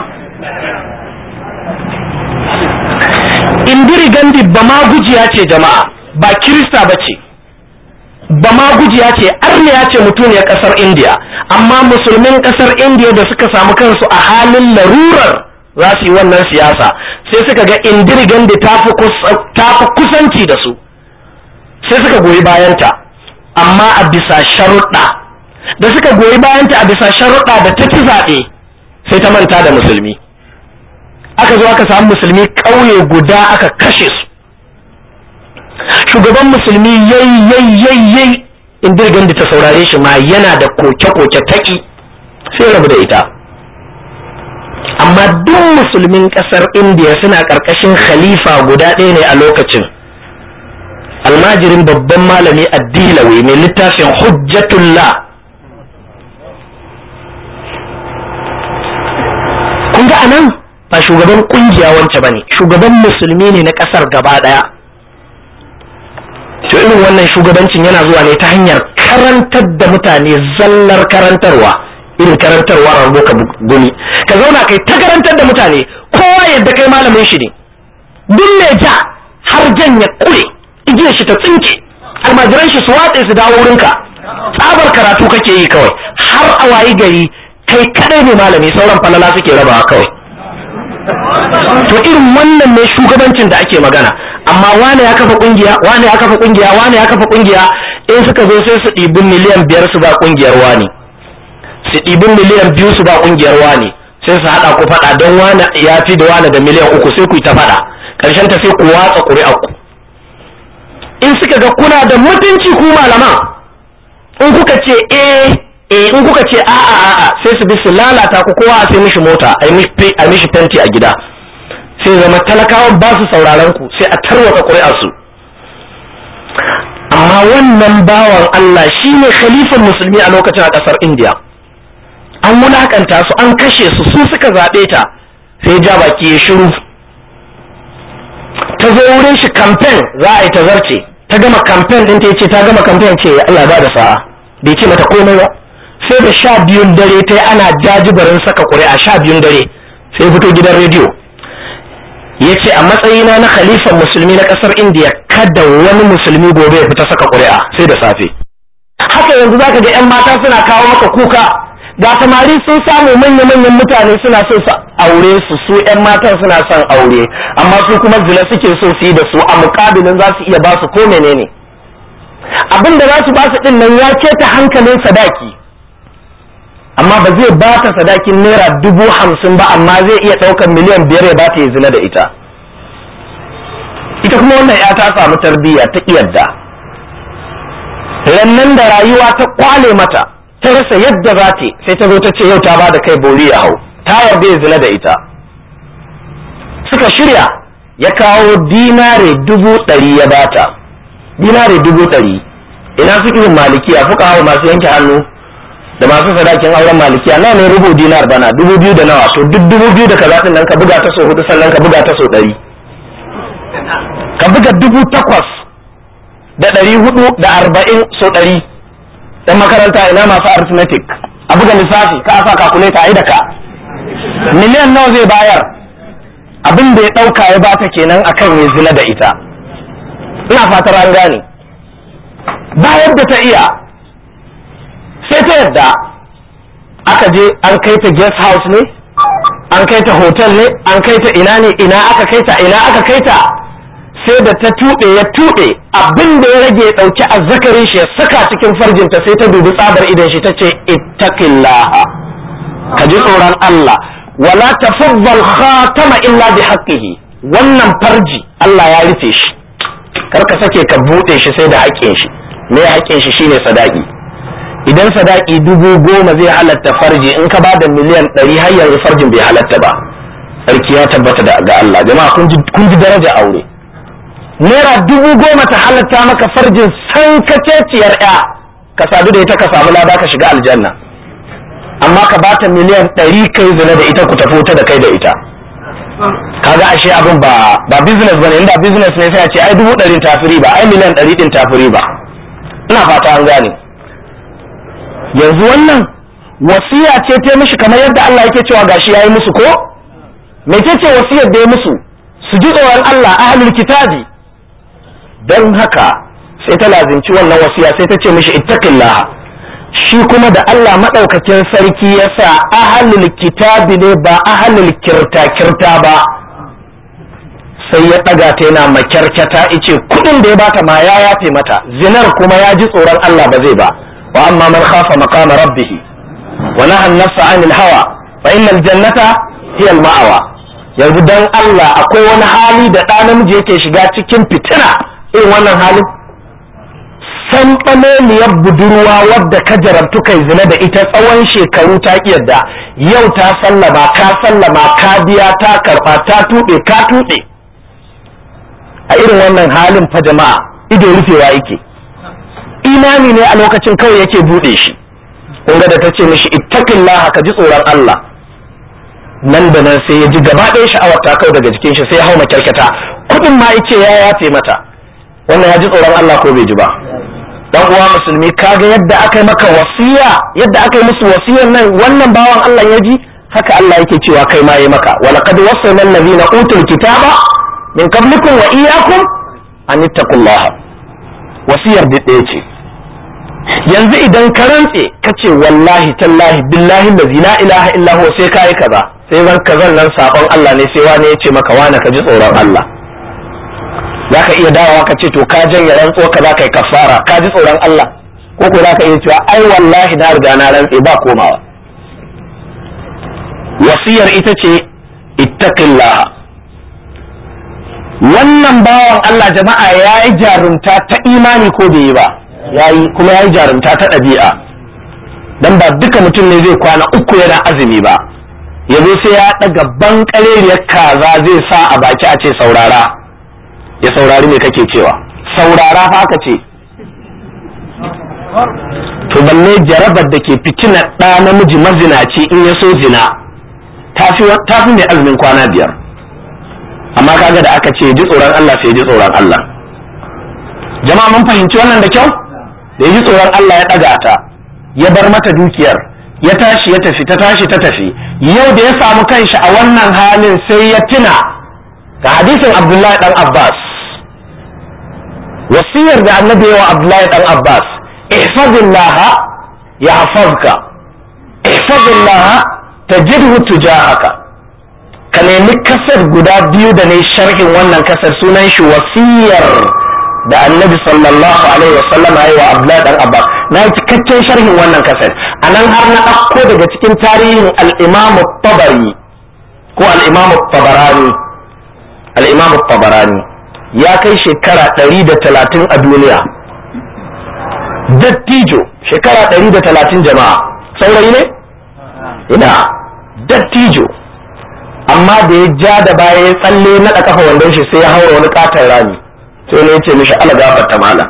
S1: indiri gandi ba ma gujiya ce jama'a ba kirista ba ce ba ma gujiya ce arniya ce mutuniyar kasar indiya amma musulmin kasar indiya da suka samu kansu a halin larurar za su yi wannan siyasa sai suka ga indiri gandi ta fi kusanci da su sai suka goyi bayanta amma a bisa sharuɗa da suka goyi bayanta a bisa sharuɗa da ta ci zaɓe sai ta manta da musulmi aka zo aka samu musulmi ƙauye guda aka kashe su shugaban musulmi yayi yayi yayi yayi in dirgan da ta saurare shi ma yana da koke-koke taki sai rabu da ita amma duk musulmin ƙasar indiya suna ƙarƙashin khalifa guda ɗaya ne a lokacin almajirin babban malami addilawi mai littafin hujjatullah kun ga anan ba shugaban kungiya wance bane shugaban musulmi ne na kasar gaba daya to irin wannan shugabancin yana zuwa ne ta hanyar karantar da mutane zallar karantarwa irin karantarwa a ka guni ka zauna kai ta karantar da mutane kowa yadda kai malamin shi ne duk mai ja har jan ya kure igiyar shi ta tsinke almajiran shi su watse su dawo wurinka tsabar karatu kake yi kawai har a wayi gari kai kadai ne malami sauran falala suke rabawa kawai to irin wannan ne shugabancin da ake magana amma wane ya kafa kungiya wane ya kafa kungiya wane ya kafa kungiya in suka zo sai su ɗibi miliyan biyar su ba kungiyar wani su ɗibi miliyan biyu su ba kungiyar wani sai su haɗa ku faɗa don wane ya fi da wane da miliyan uku sai ku yi ta faɗa ƙarshen ta sai ku watsa ƙuri'ar ku in suka ga kuna da mutunci ku malaman in kuka ce eh eh in kuka ce a'a a'a sai su bi su lalata ku kowa a sai mishi mota a mishi fenti a gida sai zama talakawan ba su sauraron ku sai a tarwata ƙuri'ar su amma wannan bawan Allah shine khalifan musulmi a lokacin a ƙasar India an wulakanta su an kashe su su suka zaɓe ta sai ja baki ya shiru ta zo wurin shi kamfen za a yi ta zarce ta gama kamfen din ta ce ta gama kamfen ce Allah ba da sa'a bai ce mata komai ba sai da sha biyun dare ta ana jajibarin saka ƙuri'a sha biyun dare sai fito gidan rediyo ya ce a matsayina na khalifan musulmi na ƙasar indiya kada wani musulmi gobe ya fita saka ƙuri'a sai da safe haka yanzu zaka ga 'yan mata suna kawo maka kuka ga samari sun samu manya-manyan mutane suna so su aure su su 'yan matan suna son aure amma su kuma zina suke so su yi da su a mukabilin za su iya ba su ko menene abin da za su ba su din nan ya keta hankalin sadaki amma ba zai ba ta sadakin naira dubu hamsin ba amma zai iya ɗaukar miliyan biyar ya ba ta yi zina da ita ita kuma wannan ya ta samu tarbiyya ta yadda rannan da rayuwa ta kwale mata ta rasa yadda za ta sai ta zo ta ce yau ta ba da kai bori ya hau ta yarda ya zina da ita suka shirya ya kawo dinare dubu ɗari ya bata dinare dubu ɗari ina suke yin malikiya fuka hawa masu yanke hannu da masu sadakin auren malikiya nawa ne rubu dinar bana dubu biyu da nawa to duk dubu biyu da kaza nan ka buga ta so hudu sannan ka buga ta so ɗari ka buga dubu takwas da ɗari hudu da arba'in so ɗari dan makaranta ina masu arithmetic a buga lissafi ka sa calculator ai da ka miliyan nawa zai bayar abin da ya ɗauka ya bata kenan akan ya zina da ita ina fatar an gane bayar da ta iya sai ta yadda aka je an kai ta guest house ne an kai ta hotel ne an kai ta ina ne ina aka kai ta ina aka kai ta sai da ta tuɗe ya tuɗe abin da ya rage ya ɗauki azzakarin shi ya saka cikin farjinta sai ta dubi tsabar idan shi ta ce ittaqillaha ka ji tsoron Allah wala tafaddal khatama illa bi haqqihi wannan farji Allah ya rufe shi kar ka sake ka buɗe shi sai da haƙƙin shi me haƙƙin shi shine sadaki idan sadaki dubu goma zai halatta farji in ka bada miliyan ɗari har yanzu farjin bai halatta ba sarki ya tabbata da ga Allah jama'a kun ji daraja aure naira dubu goma ta halatta maka farjin san kaceciyar ya ka sadu da ita ka samu lada ka shiga aljanna amma ka bata miliyan ɗari kai zina da ita ku tafi da kai da ita kaga ashe abin ba ba business bane inda business ne sai a ce ai dubu ɗari tafiri ba ai miliyan ɗari ɗin tafiri ba ina fata an gane yanzu wannan wasiya ce ta mishi kamar yadda Allah yake cewa gashi yayi musu ko mece ce wasiyar da ya musu su ji tsoron Allah ahlul kitabi don haka sai ta lazimci wannan wasiya sai ta ce mishi ittaqillah shi kuma da Allah madaukakin sarki ya sa ahlul kitabi ne ba ahlul kirta kirta ba sai ya ɗaga ta yana makyarkyata ice kudin da ya bata ma ya yafe mata zinar kuma ya ji tsoron Allah ba zai ba wa amma man khafa maqama rabbih wa naha an-nafsa 'anil hawa fa innal jannata hiya al-ma'wa yanzu dan Allah akwai wani hali da ɗa namiji yake shiga cikin fitina irin wannan halin san ɓameliyar budurwa wadda ka jarabtu kai zina da ita tsawon shekaru ta yadda yau ta sallama ka sallama ka biya ta karɓa ta tuɓe ka tuɓe a irin wannan halin fa jama'a ido rufewa yake imani ne a lokacin kawai yake buɗe shi kun da ta ce mishi ittaqillah ka ji tsoron Allah nan da nan sai ya ji gaba ɗaya sha'awar ta kau daga jikin shi sai ya hau makyarkata kuɗin ma yace ya yafe mata wannan ya ji tsoron Allah ko bai ji ba dan uwa musulmi kaga yadda aka yi maka wasiya yadda aka yi musu wasiyar nan wannan bawan Allah ya ji haka Allah yake cewa kai ma yi maka wa laqad wasayna allazina utul kitaba min qablikum wa iyyakum an ittaqullaha wasiyar da ɗaya ce yanzu idan ka rantse ka ce wallahi tallahi billahi allazi la ilaha illa huwa sai kai kaza sai zan kazan nan sabon Allah ne sai wani ya ce maka wani ka ji tsoron Allah za ka iya dawowa ka ce to ka janye rantsuwa ka za ka yi kafara ka ji tsoron Allah ko ko za ka iya cewa ai wallahi na riga na rantse ba komawa wasiyar ita ce ittaqillah wannan bawan Allah jama'a ya yi jarumta ta imani ko bai yi ba yayi kuma ya yi jarumta ta ɗabi'a dan ba duka mutum ne zai kwana uku yana azumi ba yanzu sai ya ɗaga bankareriyar kaza zai sa a baki a ce saurara ya saurari me kake cewa saurara fa aka ce to balle jarabar da ke fitina ɗa namiji mazinaci in ya so zina ta fi mai azumin kwana biyar amma kaga da aka ce ji tsoron Allah sai ji tsoron Allah jama'a mun fahimci wannan da kyau da ji tsoron Allah ya ɗaga ta ya bar mata dukiyar ya tashi ya tafi ta tashi ta tafi yau da ya samu kanshi a wannan halin sai ya tuna ga hadisin abdullahi dan abbas wasiyar da annabi wa abdullahi dan abbas ihfazillaha ya hafazka ihfazillaha tajidhu tujahaka ka nemi kasar guda biyu da ne sharhin wannan kasar sunan shi wasiyar da annabi sallallahu alaihi wasallam ya wa abdullahi dan abbas na yi cikakken sharhin wannan kasar a nan har na ɗauko daga cikin tarihin al-imam tabari ko al-imam tabarani al-imam tabarani ya kai shekara ɗari da talatin a duniya dattijo shekara ɗari da talatin jama'a saurayi ne ina dattijo amma da ya ja da baya ya tsalle na kafa wandon shi sai ya haura wani katon rami sai ne ya ce mishi ala gafarta mala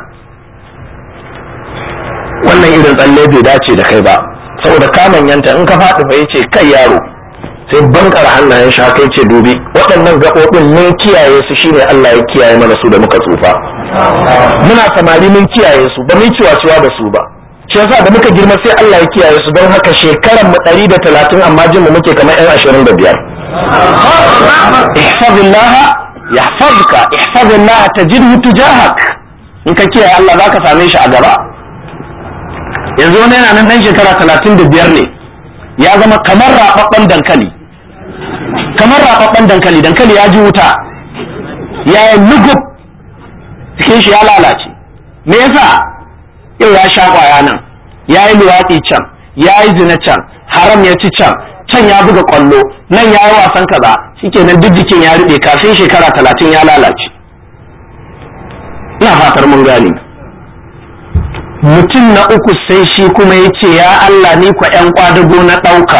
S1: wannan irin tsalle bai dace da kai ba saboda ka manyanta in ka faɗi fa yace kai yaro sai bankar hannayen shi haka yace dubi waɗannan gaɓoɓin mun kiyaye su shine Allah ya kiyaye mana su da muka tsufa muna samari mun kiyaye su ba mu ciwa da su ba shi yasa da muka girma sai Allah ya kiyaye su don haka shekaran mu ɗari da talatin amma jin mu muke kamar yan ashirin da biyar ihfazillah yahfazka ihfazillah tajidhu tujahak in ka kiyaye Allah zaka same shi a gaba yanzu wani yana nan dan shekara talatin da biyar ne ya zama kamar raɓaɓɓen dankali kamar raɓaɓɓen dankali dankali ya ji wuta ya yi lugub cikin shi ya lalace me yasa yau ya sha kwaya nan ya yi luwaɗi can ya yi zina can haram ya ci can can ya buga kwallo nan ya yi wasan kaza shikenan duk jikin ya ruɓe kafin shekara talatin ya lalace ina fatar mun gane mutum na uku sai shi kuma ya ce ya Allah ni kwa 'yan kwadago na ɗauka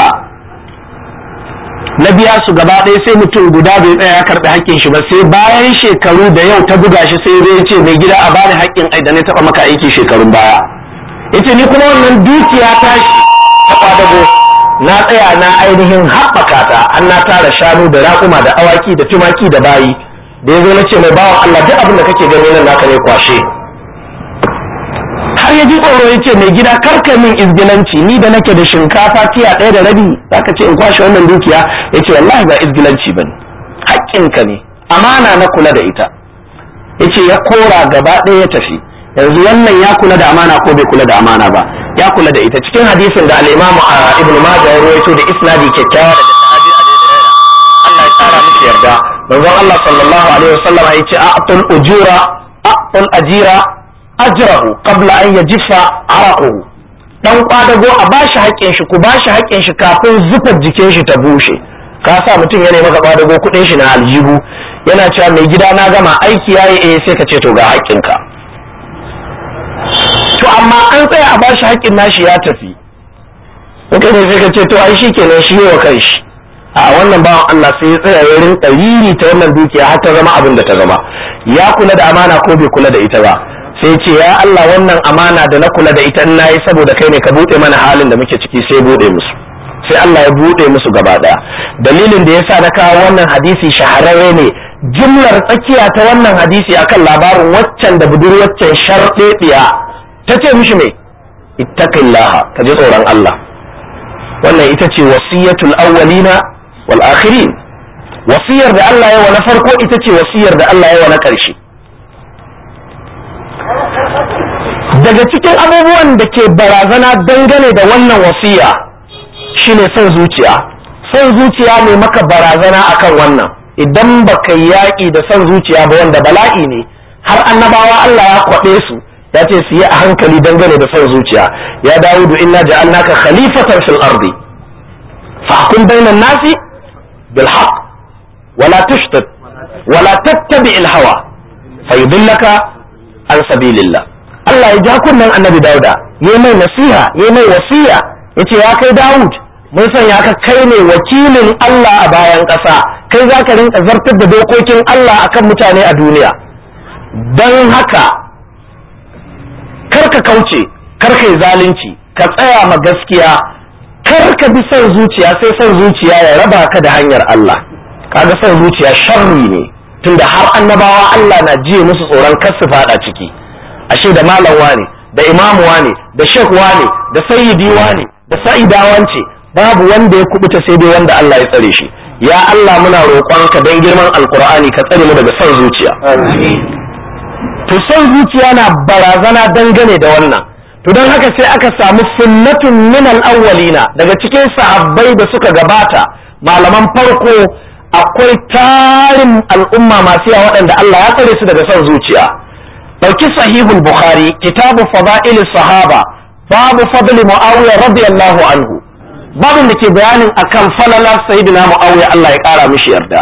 S1: na biya su gaba ɗaya sai mutum guda bai tsaya ya karɓi haƙƙin shi ba sai bayan shekaru da yau ta buga shi sai zai ce mai gida a bani haƙƙin ai da na taɓa maka aiki shekarun baya yace ni kuma wannan dukiya ta shi ta kwadago na tsaya na ainihin haɓaka ta an na tara shanu da raƙuma da awaki da tumaki da bayi da ya zo na ce mai bawan Allah duk abin da kake gani nan naka ne kwashe har ya ji tsoro ya ce mai gida karka min izgilanci ni da nake da shinkafa tiya ɗaya da rabi za ka ce in kwashe wannan dukiya ya ce wallahi ba izgilanci ba ne haƙƙinka ne amana na kula da ita ya ce ya kora gaba ɗaya ya tafi yanzu wannan ya kula da amana ko bai kula da amana ba ya kula da ita cikin hadisin da al-imamu ibnu majah ya rawaito da isnadi kyakkyawa daga sahabi abi hurairah Allah ya tsara miki yarda manzon Allah sallallahu alaihi wasallam ya ce a'tul ujura a'tul ajira ajrahu qabla an yajifa araquhu dan kwadago a bashi haƙƙin shi ku bashi haƙƙin shi kafin zufar jikin shi ta bushe ka sa mutum ya maka kwadago kuɗin shi na aljihu yana cewa mai gida na gama aiki yayi eh sai ka ce to ga haƙƙinka to amma an tsaya a bashi haƙƙin nashi ya tafi kai ne sai ka ce to ai shi kenan shi wa kai shi a wannan bawan Allah sai ya tsaya ya rinka riri ta wannan dukiya har ta zama abin da ta zama ya kula da amana ko bai kula da ita ba sai ce ya Allah wannan amana da na kula da ita in nayi saboda kai ne ka bude mana halin da muke ciki sai bude musu sai Allah ya bude musu gaba daya dalilin da yasa na kawo wannan hadisi shahararre ne jumlar tsakiya ta wannan hadisi akan labarin waccan da budurwaccen sharɗeɗiya ta ce mishi me ittaqillaha ka ji tsoron Allah wannan ita ce wasiyatul awwalina wal akhirin wasiyar da Allah ya wa na farko ita ce wasiyar da Allah ya wa na ƙarshe daga cikin abubuwan da ke barazana dangane da wannan wasiya shine son zuciya son zuciya ne maka barazana akan wannan idan baka yaƙi da son zuciya ba wanda bala'i ne har annabawa Allah ya kwaɗe su ya ce su yi a hankali dangane da son zuciya ya dawudu inna ja'alnaka khalifatan fil ardi fahkum bainan nasi bil haqq wala tushtat wala tattabi al hawa fayudillaka an sabilillah Allah ya ja kunnen annabi Dauda ya mai nasiha ya mai wasiya yace ya kai Dawud mun sanya ka kai ne wakilin Allah a bayan ƙasa kai za ka rinka zartar da dokokin Allah akan mutane a duniya don haka karka kauce karka yi zalunci ka tsaya ma gaskiya karka bi son zuciya sai son zuciya ya raba ka da hanyar Allah kaga son zuciya sharri ne tunda har annabawa Allah na jiye musu tsoron kar su fada ciki ashe da malam wane da imamu wane da shek wane da sayyidi ne da sa'ida wance babu wanda ya kubuta sai dai wanda Allah ya tsare shi ya Allah muna roƙonka don girman alkur'ani ka tsare mu daga son zuciya to son zuciya na barazana dangane da wannan to don haka sai aka samu sunnatun min al-awwalina daga cikin sahabbai da suka gabata malaman farko akwai tarin al'umma masu yawa waɗanda Allah ya tsare su daga son zuciya ɗauki sahihul bukhari kitabu fada'il sahaba babu fadli muawiya radiyallahu anhu babin da ke bayanin akan falala sayyidina muawiya Allah ya kara mishi yarda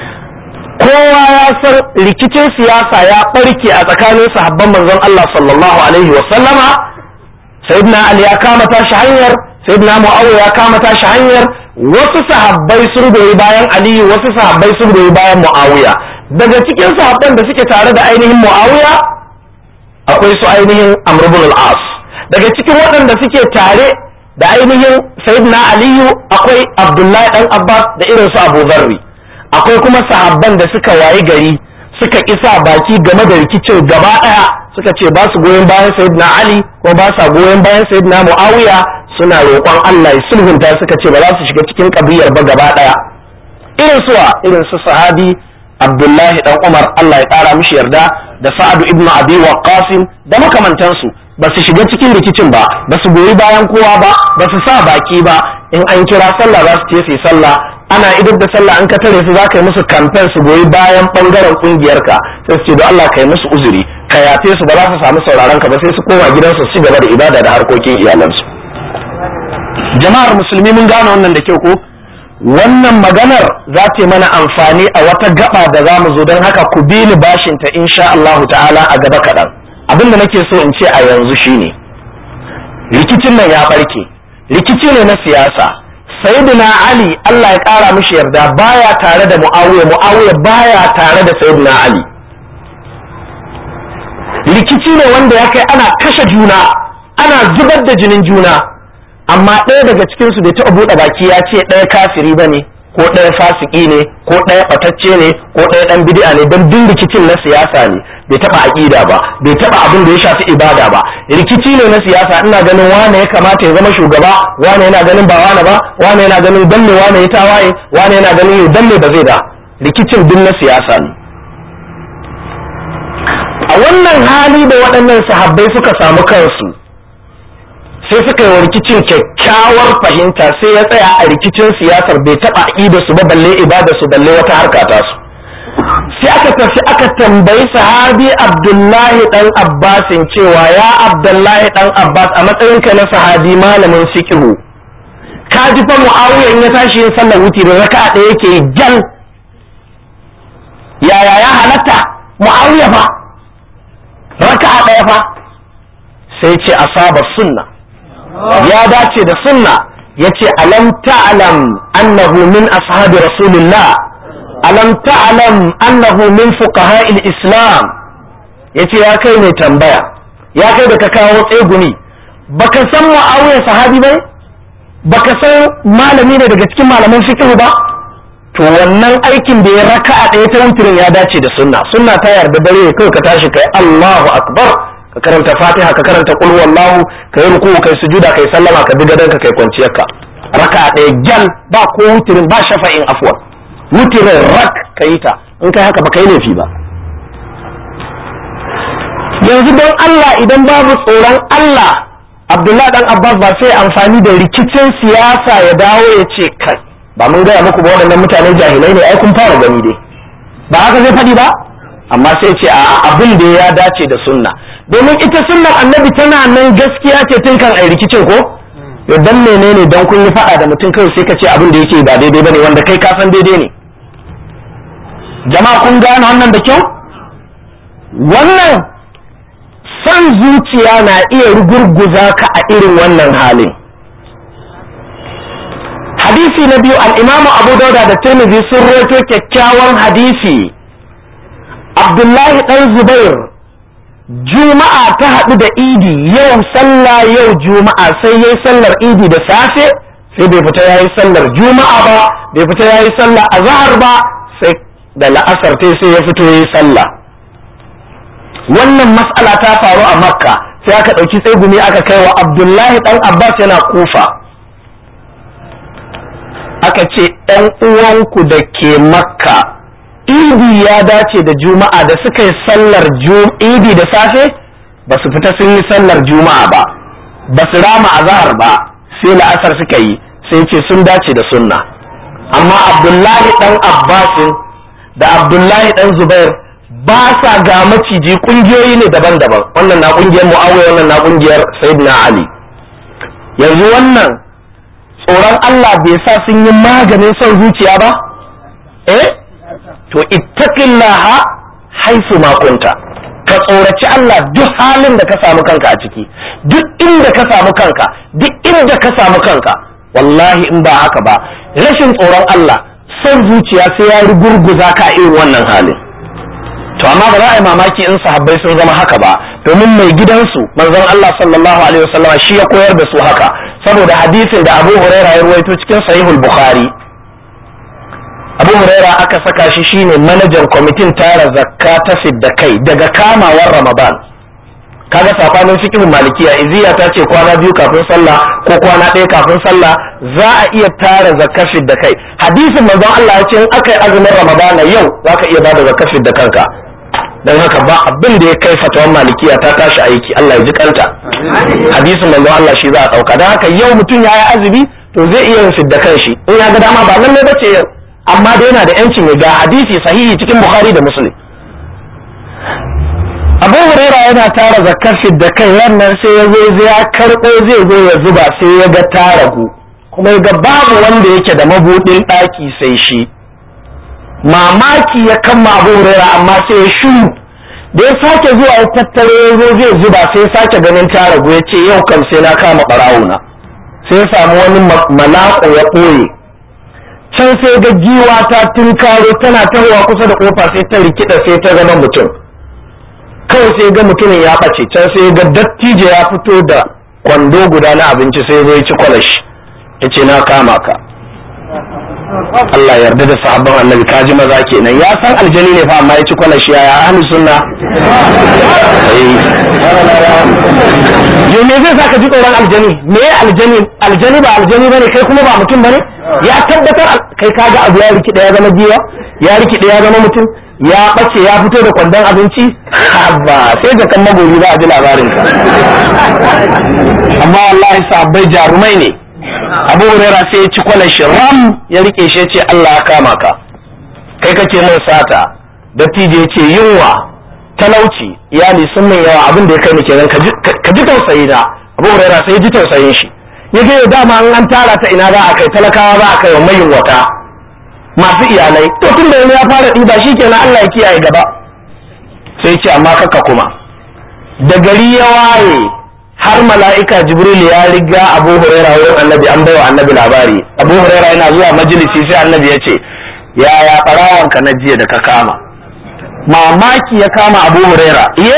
S1: kowa ya san rikicin siyasa ya barke a tsakanin sahabban manzon Allah sallallahu alaihi wa sallama sayyidina ali ya kama tashi hanyar sayyidina muawiya ya kama tashi hanyar wasu sahabbai sun goyi bayan aliyu wasu sahabbai sun goyi bayan muawiya daga cikin sahabban da suke tare da ainihin muawiya akwai su ainihin amr ibn al-as daga cikin waɗanda suke tare da ainihin sayyidina aliyu akwai abdullahi dan abbas da irin su abu zarri akwai kuma sahabban da suka wayi gari suka isa baki game da rikicin gaba daya suka ce ba su goyon bayan sayyidina ali ko ba sa goyon bayan sayyidina muawiya suna roƙon Allah ya sulhunta suka ce ba za su shiga cikin kabiyar ba gaba daya irin suwa irin su sahabi abdullahi dan umar Allah ya ƙara mishi yarda da sa'adu ibnu abi waqqas da makamantansu ba su shiga cikin rikicin ba ba su goyi bayan kowa ba ba su sa baki ba in an kira sallah za su ce su yi sallah ana idar da sallah an ka tare su za ka yi musu kamfen su goyi bayan bangaren kungiyarka sai su ce don Allah ka yi musu uzuri ka yafe su ba za su samu sauraron ka ba sai su koma gidansu su gaba da ibada da harkokin iyalansu jama'ar musulmi mun gane wannan da kyau ko wannan maganar za ta mana amfani a wata gaba da za mu zo don haka ku bi ni bashinta insha Allah ta'ala a gaba kaɗan abin da nake so in ce a yanzu shine rikicin nan ya barke rikici ne na siyasa sayyidina ali Allah ya kara mishi yarda baya tare da muawiya muawiya baya tare da sayyidina ali rikici ne wanda ya kai ana kashe juna ana zubar da jinin juna amma ɗaya daga cikinsu bai taɓa buɗe baki ya ce ɗaya kafiri ba ne ko ɗaya fasiki ne ko ɗaya ɓatacce ne ko ɗaya ɗan bid'a ne don duk rikicin na siyasa ne bai taɓa aƙida ba bai taɓa abin da ya shafi ibada ba rikici ne na siyasa ina ganin wane ya kamata ya zama shugaba wane yana ganin ba wane ba wane yana ganin dan me wane ya tawaye wane yana ganin yau dan me ba zai da rikicin duk na siyasa ne a wannan hali da waɗannan sahabbai suka samu kansu sai suka yi wa rikicin kyakkyawar fahimta sai ya tsaya a rikicin siyasar bai taɓa aƙida su ba balle ibada su balle wata harka ta su sai aka tafi aka tambayi sahabi abdullahi dan abbasin cewa ya abdullahi dan abbas a matsayinka na sahabi malamin fiqhu ka ji fa muawiya in ya tashi yin sallar wuti da raka'a ɗaya yake jan yaya ya halatta muawiya fa raka'a ɗaya fa sai ce asaba sunna ya dace da sunna yace alam ta'lam annahu min ashabi rasulillah alam ta'lam annahu min fuqaha'il islam yace ya kai mai tambaya ya kai da ka kawo tseguni baka san muawiya sahabi bai baka san malami ne daga cikin malaman fiqh ba to wannan aikin da ya raka'a ɗaya ta wutirin ya dace da sunna sunna ta yarda dare kai ka tashi kai Allahu akbar ka karanta fatiha ka karanta qul wallahu kai ruku kai sujuda kai sallama ka bi gadonka kai kwanciyarka raka'a ɗaya gyal ba ko wutirin ba shafa'in afwan wutirin rak ka yi ta in kai haka ba ka yi laifi ba yanzu don Allah idan babu tsoron Allah Abdullah dan Abbas ba sai amfani da rikicin siyasa ya dawo ya ce kai ba mun gaya muku ba waɗannan mutane jahilai ne ai kun fara gani dai ba haka zai faɗi ba amma sai ce a abin da ya dace da sunna domin ita sunnar annabi tana nan gaskiya ce tun kan ai rikicin ko to dan menene dan kun yi faɗa da mutum kai sai ka ce abin da yake ba daidai bane wanda kai ka san daidai ne jama'a kun gane wannan da kyau wannan san zuciya na iya rugurguza ka a irin wannan halin hadisi na biyu al'imamu abu dauda da tirmidhi sun roto kyakkyawan hadisi abdullahi ɗan zubair juma'a ta haɗu da idi yau sallah yau juma'a sai yayi sallar idi da safe sai bai fita yayi sallar juma'a ba bai fita yayi sallar azhar ba sai da la'asar ta sai ya fito yayi sallah wannan mas'ala ta faru a makka sai aka ɗauki tsegumi aka kai wa abdullahi ɗan abbas yana kufa aka ce ɗan uwanku da ke makka idi ya dace da juma'a da suka yi sallar idi da safe ba su fita sun yi sallar juma'a ba ba su rama azahar ba sai la'asar suka yi sai ce sun dace da sunna amma abdullahi ɗan abbasin da abdullahi ɗan zubair ba sa ga maciji kungiyoyi ne daban-daban wannan na kungiyar muawiya wannan na kungiyar sayyidina ali yanzu wannan tsoron Allah bai sa sun yi maganin son zuciya ba eh to ittaqillaha haifu ma kunta ka tsoraci Allah duk halin da ka samu kanka a ciki duk inda ka samu kanka duk inda ka samu kanka wallahi in ba haka ba rashin tsoron Allah son zuciya sai ya rugurguza ka irin wannan halin to amma ba za a yi mamaki in sahabbai sun zama haka ba domin mai gidansu manzon Allah sallallahu alaihi wasallam shi ya koyar da su haka saboda hadisin da Abu Huraira ya ruwaito cikin Sahihul Bukhari Abu Huraira aka saka shi shine manajan kwamitin tara zakka ta fidda kai daga kamawar Ramadan kaga safanin fiqhin malikiya iziya ta ce kwana biyu kafin sallah ko kwana ɗaya kafin sallah za a iya tara zakka fidda kai hadisin manzon Allah ya ce in aka yi azumin Ramadan yau zaka iya bada zakka fidda kanka don haka ba abin da ya kai fatawan malikiya ta tashi aiki Allah ya ji kanta hadisin manzo Allah shi za a dauka don haka yau mutum ya yi azumi to zai iya yin fidda kan shi in ya ga dama ba nan ne bace yau amma dai yana da yancin ya ga hadisi sahihi cikin Bukhari da Muslim Abu Huraira yana tara zakar fidda kai wannan sai ya zo ya karɓo zai zo ya zuba sai ya ga taragu kuma ya ga babu wanda yake da mabudin ɗaki sai shi mamaki ya kama abu huraira amma sai ya shiru da ya sake zuwa ya tattare ya zo zai zuba sai ya sake ganin ta ragu ya ce yau kam sai na kama ɓarawuna sai ya samu wani malaƙo ya ɓoye can sai ga giwa ta tunkaro tana tahowa kusa da ƙofa sai ta rikida sai ta zama mutum kawai sai ga mutumin ya ɓace can sai ga dattijo ya fito da kwando guda na abinci sai zo ya ci kwalashi ya ce na kama ka Allah yarda da sahabban annabi kaji maza kenan ya san aljani ne fa amma ya ci kwalashi ya ya ahli sunna yo me zai saka ji tsoron aljani me aljani aljani ba aljani bane kai kuma ba mutum bane ya tabbatar kai kaga abu ya rikide ya zama giwa ya rikide ya zama mutum ya bace ya fito da kwandon abinci ba sai ga kan magori za a ji labarin ka amma wallahi sahabbai jarumai ne abu huraira sai ya ci kwalan shi ram ya rike shi ce Allah ya kama ka kai kake min sata dattijo ya ce yunwa talauci iyali sun min yawa abin da ya kai ni kenan ka ji tausayi na abu huraira sai ya ji tausayin shi ya ga dama an an tara ta ina za a kai talakawa za a kai wa mayin wata masu iyalai to tun da ya fara ɗiba shi kenan Allah ya kiyaye gaba sai ce amma kaka kuma da gari ya waye har mala'ika jibril ya riga abu huraira wurin annabi an baiwa annabi labari abu huraira yana zuwa majalisi sai annabi ya ce yaya ɓarawanka na jiya da ka kama mamaki ya kama abu huraira iye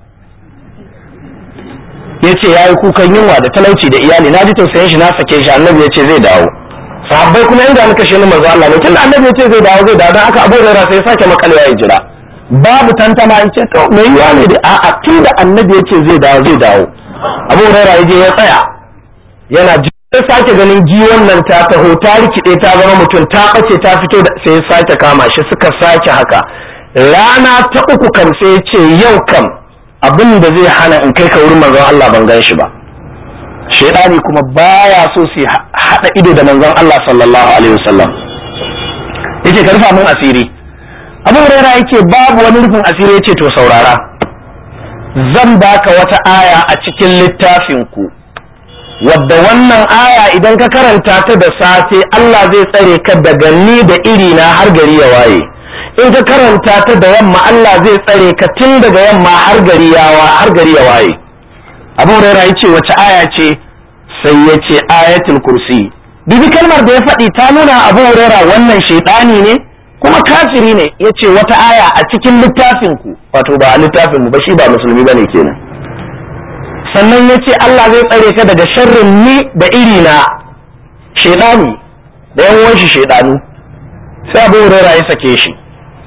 S1: ya ce ya yi kukan yunwa da talauci da iyali na ji tausayin shi na sake shi annabi ya ce zai dawo sahabbai kuma inda muka shi manzo Allah ne tunda annabi ya ce zai dawo zai dawo don haka abu huraira sai ya sake makalewa ya jira babu tantama in ce to mai yiwa ne da a'a tunda annabi ya ce zai dawo zai dawo abu huraira ya je ya tsaya yana sai sake ganin giwon nan ta taho ta rikide ta zama mutum ta bace ta fito da sai sake kama shi suka sake haka rana ta uku kam sai ce yau kam abin da zai hana in kai ka wurin manzon Allah ban gan shi ba shaidani kuma baya so su hada ido da manzon Allah sallallahu alaihi wasallam yake ka rufa mun asiri abu huraira yake babu wani rufin asiri yace to saurara zan baka wata aya a cikin littafin ku wadda wannan aya idan ka karanta ta da safe Allah zai tsare ka daga ni da iri na har gari ya waye in ka karanta ta da yamma Allah zai tsare ka tun daga yamma har gari ya har gari ya waye Abu Hurairah yace wace aya ce sai yace ayatul kursi bibi kalmar da ya faɗi ta nuna Abu Hurairah wannan shaytani ne kuma kafiri ne yace wata aya a cikin littafin ku wato ba littafin mu ba shi ba musulmi bane kenan sannan ya ce Allah zai tsare ka daga sharrin ni da iri na shaidani da yan wanshi shaidanu sai abu huraira ya sake shi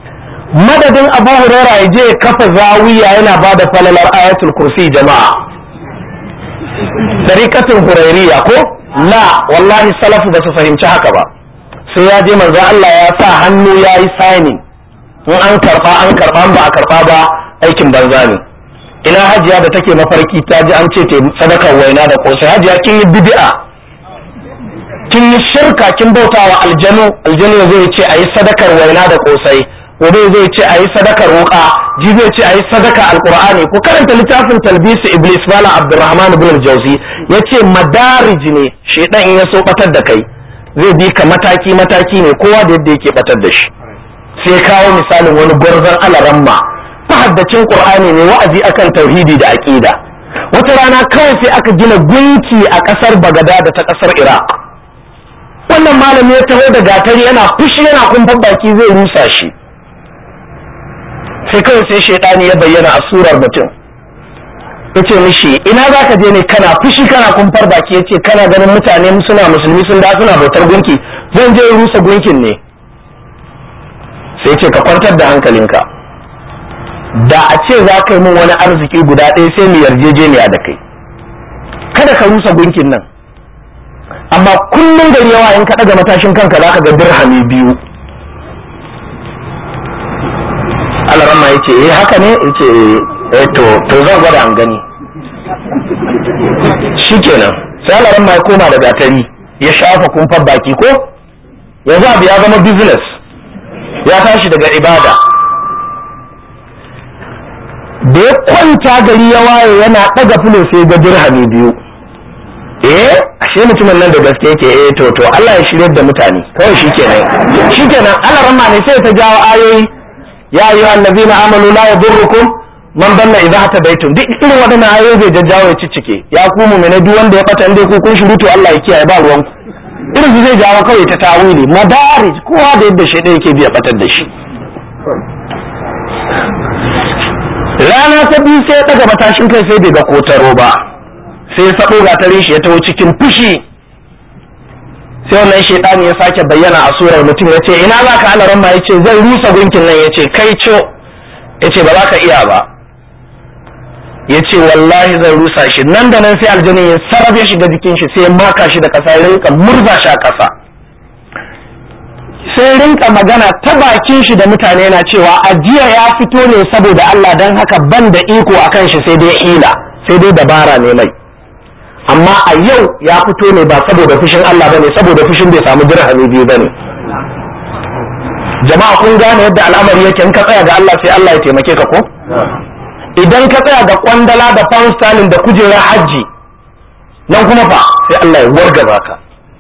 S1: madadin abu huraira ya je kafa zawiya yana ba da falalar ayatul kursi jama'a tariqatul hurairiyya ko la wallahi salafu ba su fahimci haka ba sai ya je manzo Allah ya sa hannu ya yi signing in an karba an karba ba a karba ba aikin banza ne ina hajiya da take mafarki ta ji an ce ta sadakar waina da kosai hajiya kin yi bid'a kin yi shirka kin bautawa aljanu aljanu zai ce a yi sadakar waina da kosai gobe zai ce a yi sadakar wuka ji zai ce a yi sadaka alkur'ani ku karanta littafin talbisu iblis bala abdurrahman ibn al-jawzi yace madarij ne shedan in ya so batar da kai zai bi ka mataki mataki ne kowa da yadda yake batar da shi sai kawo misalin wani gwarzon alaramma haddacin qur'ani ne wa'azi akan tauhidi da aqida wata rana kawai sai aka gina gunki a kasar bagada da ta kasar iraq wannan malami ya taho da gatari yana fushi yana kumfan baki zai rusa shi sai kawai sai shaidani ya bayyana a surar mutum yace mishi ina za ka je ne kana fushi kana kumfar baki yace kana ganin mutane suna musulmi sun da suna bautar gunki zan je rusa gunkin ne sai ce ka kwantar da hankalinka da a ce za ka yi min wani arziki guda ɗaya sai mu yarjejeniya da kai kada ka rusa gunkin nan amma kullum gari yawa in ka ɗaga matashin kanka za ka ga dirhami biyu alarama ya ce eh haka ne ya ce eh to to zan gwada an gani shikenan sai alarama ya koma da gatari ya shafa kumfar baki ko yanzu abu ya zama business ya tashi daga ibada da ya kwanta gari ya waye yana ɗaga fulo sai ga dirhami biyu eh ashe mutumin nan da gaske yake eh to to Allah ya shirye da mutane kawai shikenan shikenan Allah ramma ne sai ta jawo ayoyi ya ayyuha allazina amanu la yadurrukum man dalla idza hatadaitum duk irin wadannan ayoyi zai jajjawo ya ciccike ya ku mu'mina duk wanda ya fata inda ku kun shiru to Allah ya kiyaye ba ruwanku irin su zai jawo kawai ta tawili madarij kowa da yadda shaidan yake biya batar da shi rana ta biyu sai ya daga matashin kai sai bai ga kotaro ba sai ya sabo gatarin shi ya taho cikin fushi sai wannan shaidani ya sake bayyana a surar mutum ya ce ina za ka alaran ma ya ce zan rusa gunkin nan ya ce kai co ya ce ba za ka iya ba ya ce wallahi zan rusa shi nan da nan sai aljanin ya sarrafa ya shiga jikin shi sai ya maka shi da ƙasa ya rinka murza shi a ƙasa sai rinka magana ta bakin shi da mutane yana cewa ajiya ya fito ne saboda Allah don haka ban da iko a kan shi sai dai hila sai dai dabara ne mai amma a yau ya fito ne ba saboda fushin Allah bane saboda fushin bai samu dirhami biyu bane jama'a kun gane yadda al'amari yake in ka tsaya ga Allah sai Allah ya taimake ka ko idan ka tsaya ga kwandala da pound sterling da kujerar hajji nan kuma fa sai Allah ya wargaza ka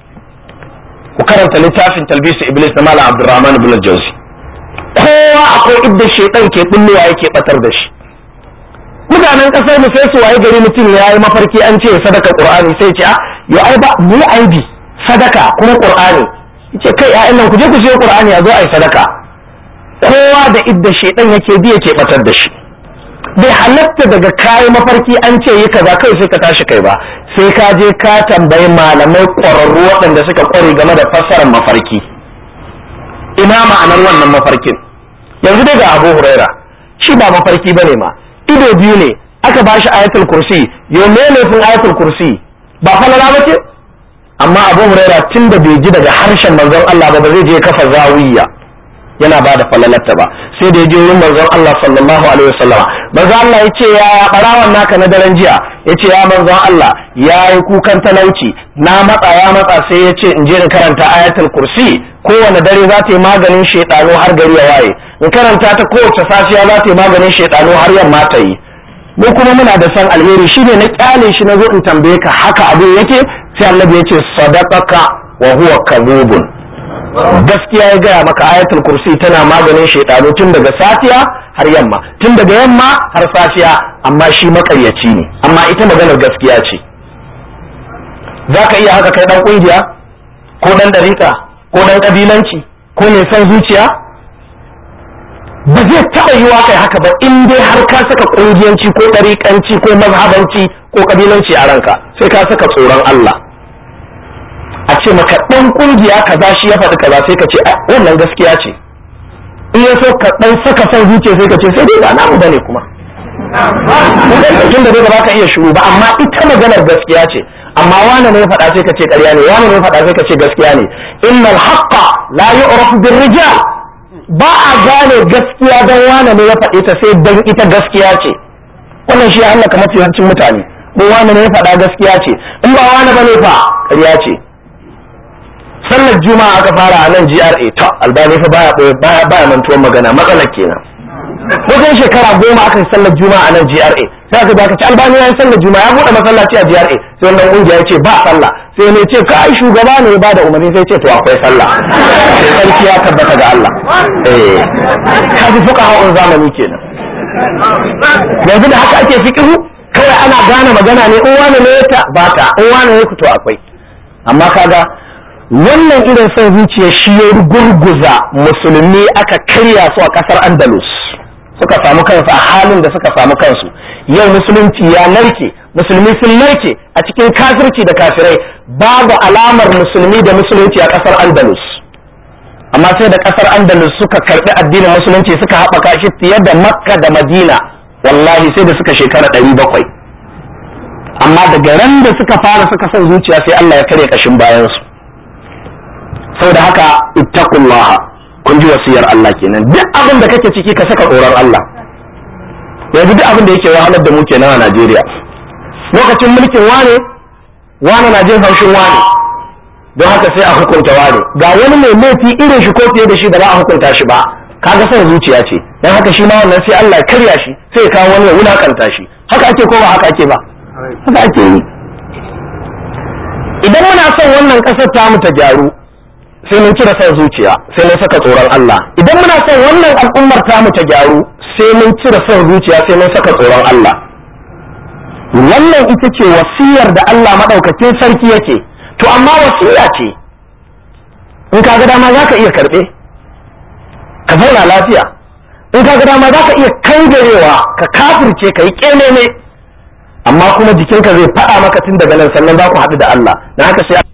S1: ku karanta littafin talbisu iblis na malam abdurrahman ibn jauzi kowa akwai idda shaitan ke bullowa yake batar da shi mutanen kasar mu sai su waye gari mutum ya yi mafarki an ce sadaka qur'ani sai ce a yo ai ba mu aibi sadaka kuma qur'ani yace kai ƴaƴan nan ku je ku je qur'ani a zo ai sadaka kowa da idda shaitan yake bi yake batar da shi bai halatta daga kayi mafarki an ce yi kaza kai sai ka tashi kai ba sai ka je ka tambayi malamai ƙwararru waɗanda suka ƙware game da fassarar mafarki ina ma'anar wannan mafarkin yanzu dai ga abu huraira shi ba mafarki ba ne ma ido biyu ne aka ba shi ayatul kursi yau ne laifin ayatul kursi ba falala ba ce amma abu huraira tun da bai ji daga harshen manzon Allah ba ba zai je kafa zawiya yana ba da falalarta ba sai da ya je wurin manzon Allah sallallahu alaihi wasallam manzon Allah ya ce ya barawan naka na daren jiya ya ce ya manzon Allah ya yi kukan talauci na matsa ya matsa sai ya ce in je in karanta ayatul kursi kowane dare za ta yi maganin shaidanu har gari ya waye in karanta ta kowace safiya za ta yi maganin shaidanu har yamma ta yi mu kuma muna da san alheri shine na kyale shi na zo in tambaye ka haka abin yake sai annabi ya ce sadaqaka wa huwa kadhubun gaskiya ya gaya maka ayatul kursi tana maganin shaidanu tun daga safiya har yamma tun daga yamma har safiya amma shi makaryaci ne amma ita maganar gaskiya ce za ka iya haka kai dan kungiya ko dan dariƙa ko dan kabilanci ko mai son zuciya ba zai taɓa yiwa kai haka ba in dai har ka saka kungiyanci ko ɗariƙanci ko mazhabanci ko kabilanci a ranka sai ka saka tsoron Allah a ce maka ɗan ƙungiya kaza shi ya faɗi kaza sai ka ce wannan gaskiya ce in ya so ka ɗan saka son zuciya sai ka ce sai dai ba namu bane kuma tun da dai ba ka iya shiru ba amma ita maganar gaskiya ce amma wani ne ya faɗa sai ka ce ƙarya ne wani ne ya faɗa sai ka ce gaskiya ne innal haqqa la yu'rafu bir rijal ba a gane gaskiya dan wani ne ya faɗe ta sai dan ita gaskiya ce wannan shi Allah kamar yawancin mutane ko wani ne ya faɗa gaskiya ce in ba wani bane fa ƙarya ce sallar juma'a aka fara a nan GRA to albani fa baya baya baya mantuwar magana matsalar kenan wajen shekara goma aka yi sallar juma'a a nan GRA sai aka baka ci albani ya yi sallar juma'a ya buɗe masallaci a GRA sai wannan kungiya ya ce ba sallah sai ne ce kai shugaba ne ba da umarni sai ce to akwai sallah sai sarki ya tabbata ga Allah eh kaji fuka hawan zamani kenan yanzu da haka ake fikihu kawai ana gane magana ne in wani ne ta ba ta in wani ne ku to akwai amma kaga wannan irin son zuciya shi ya gurguza musulmi aka karya su a kasar andalus suka samu kansu a halin da suka samu kansu yau musulunci ya narke musulmi sun narke a cikin kafirci da kafirai babu alamar musulmi da musulunci a kasar andalus amma sai da kasar andalus suka karbi addinin musulunci suka haɓaka shi fiye da makka da madina wallahi sai da suka shekara ɗari bakwai amma daga ran da suka fara suka son zuciya sai allah ya karya kashin bayansu saboda haka ittaqullaha kun ji wasiyar Allah kenan duk abin da kake ciki ka saka tsoron Allah yanzu duk abin da yake wahalar da mu kenan a Najeriya lokacin mulkin wane wane na jin haushin wane don haka sai a hukunta wane ga wani mai laifi irin shi ko fiye da shi da ba a hukunta shi ba kaga son zuciya ce don haka shi ma wannan sai Allah ya karya shi sai ya kawo wani ya wulakanta shi haka ake ko ba haka ake ba haka ake yi idan muna son wannan kasar ta mu ta gyaru sai mun cire son zuciya sai mun saka tsoron Allah idan muna son wannan al'ummar ta mu ta gyaru sai mun cire son zuciya sai mun saka tsoron Allah wannan ita ce wasiyar da Allah madaukakin sarki yake to amma wasiya ce in ka ga dama zaka iya karbe ka zauna lafiya in ka ga dama zaka iya kangarewa ka kafirce ka yi kenene amma kuma jikinka zai faɗa maka tun daga nan sannan za ku haɗu da Allah na haka sai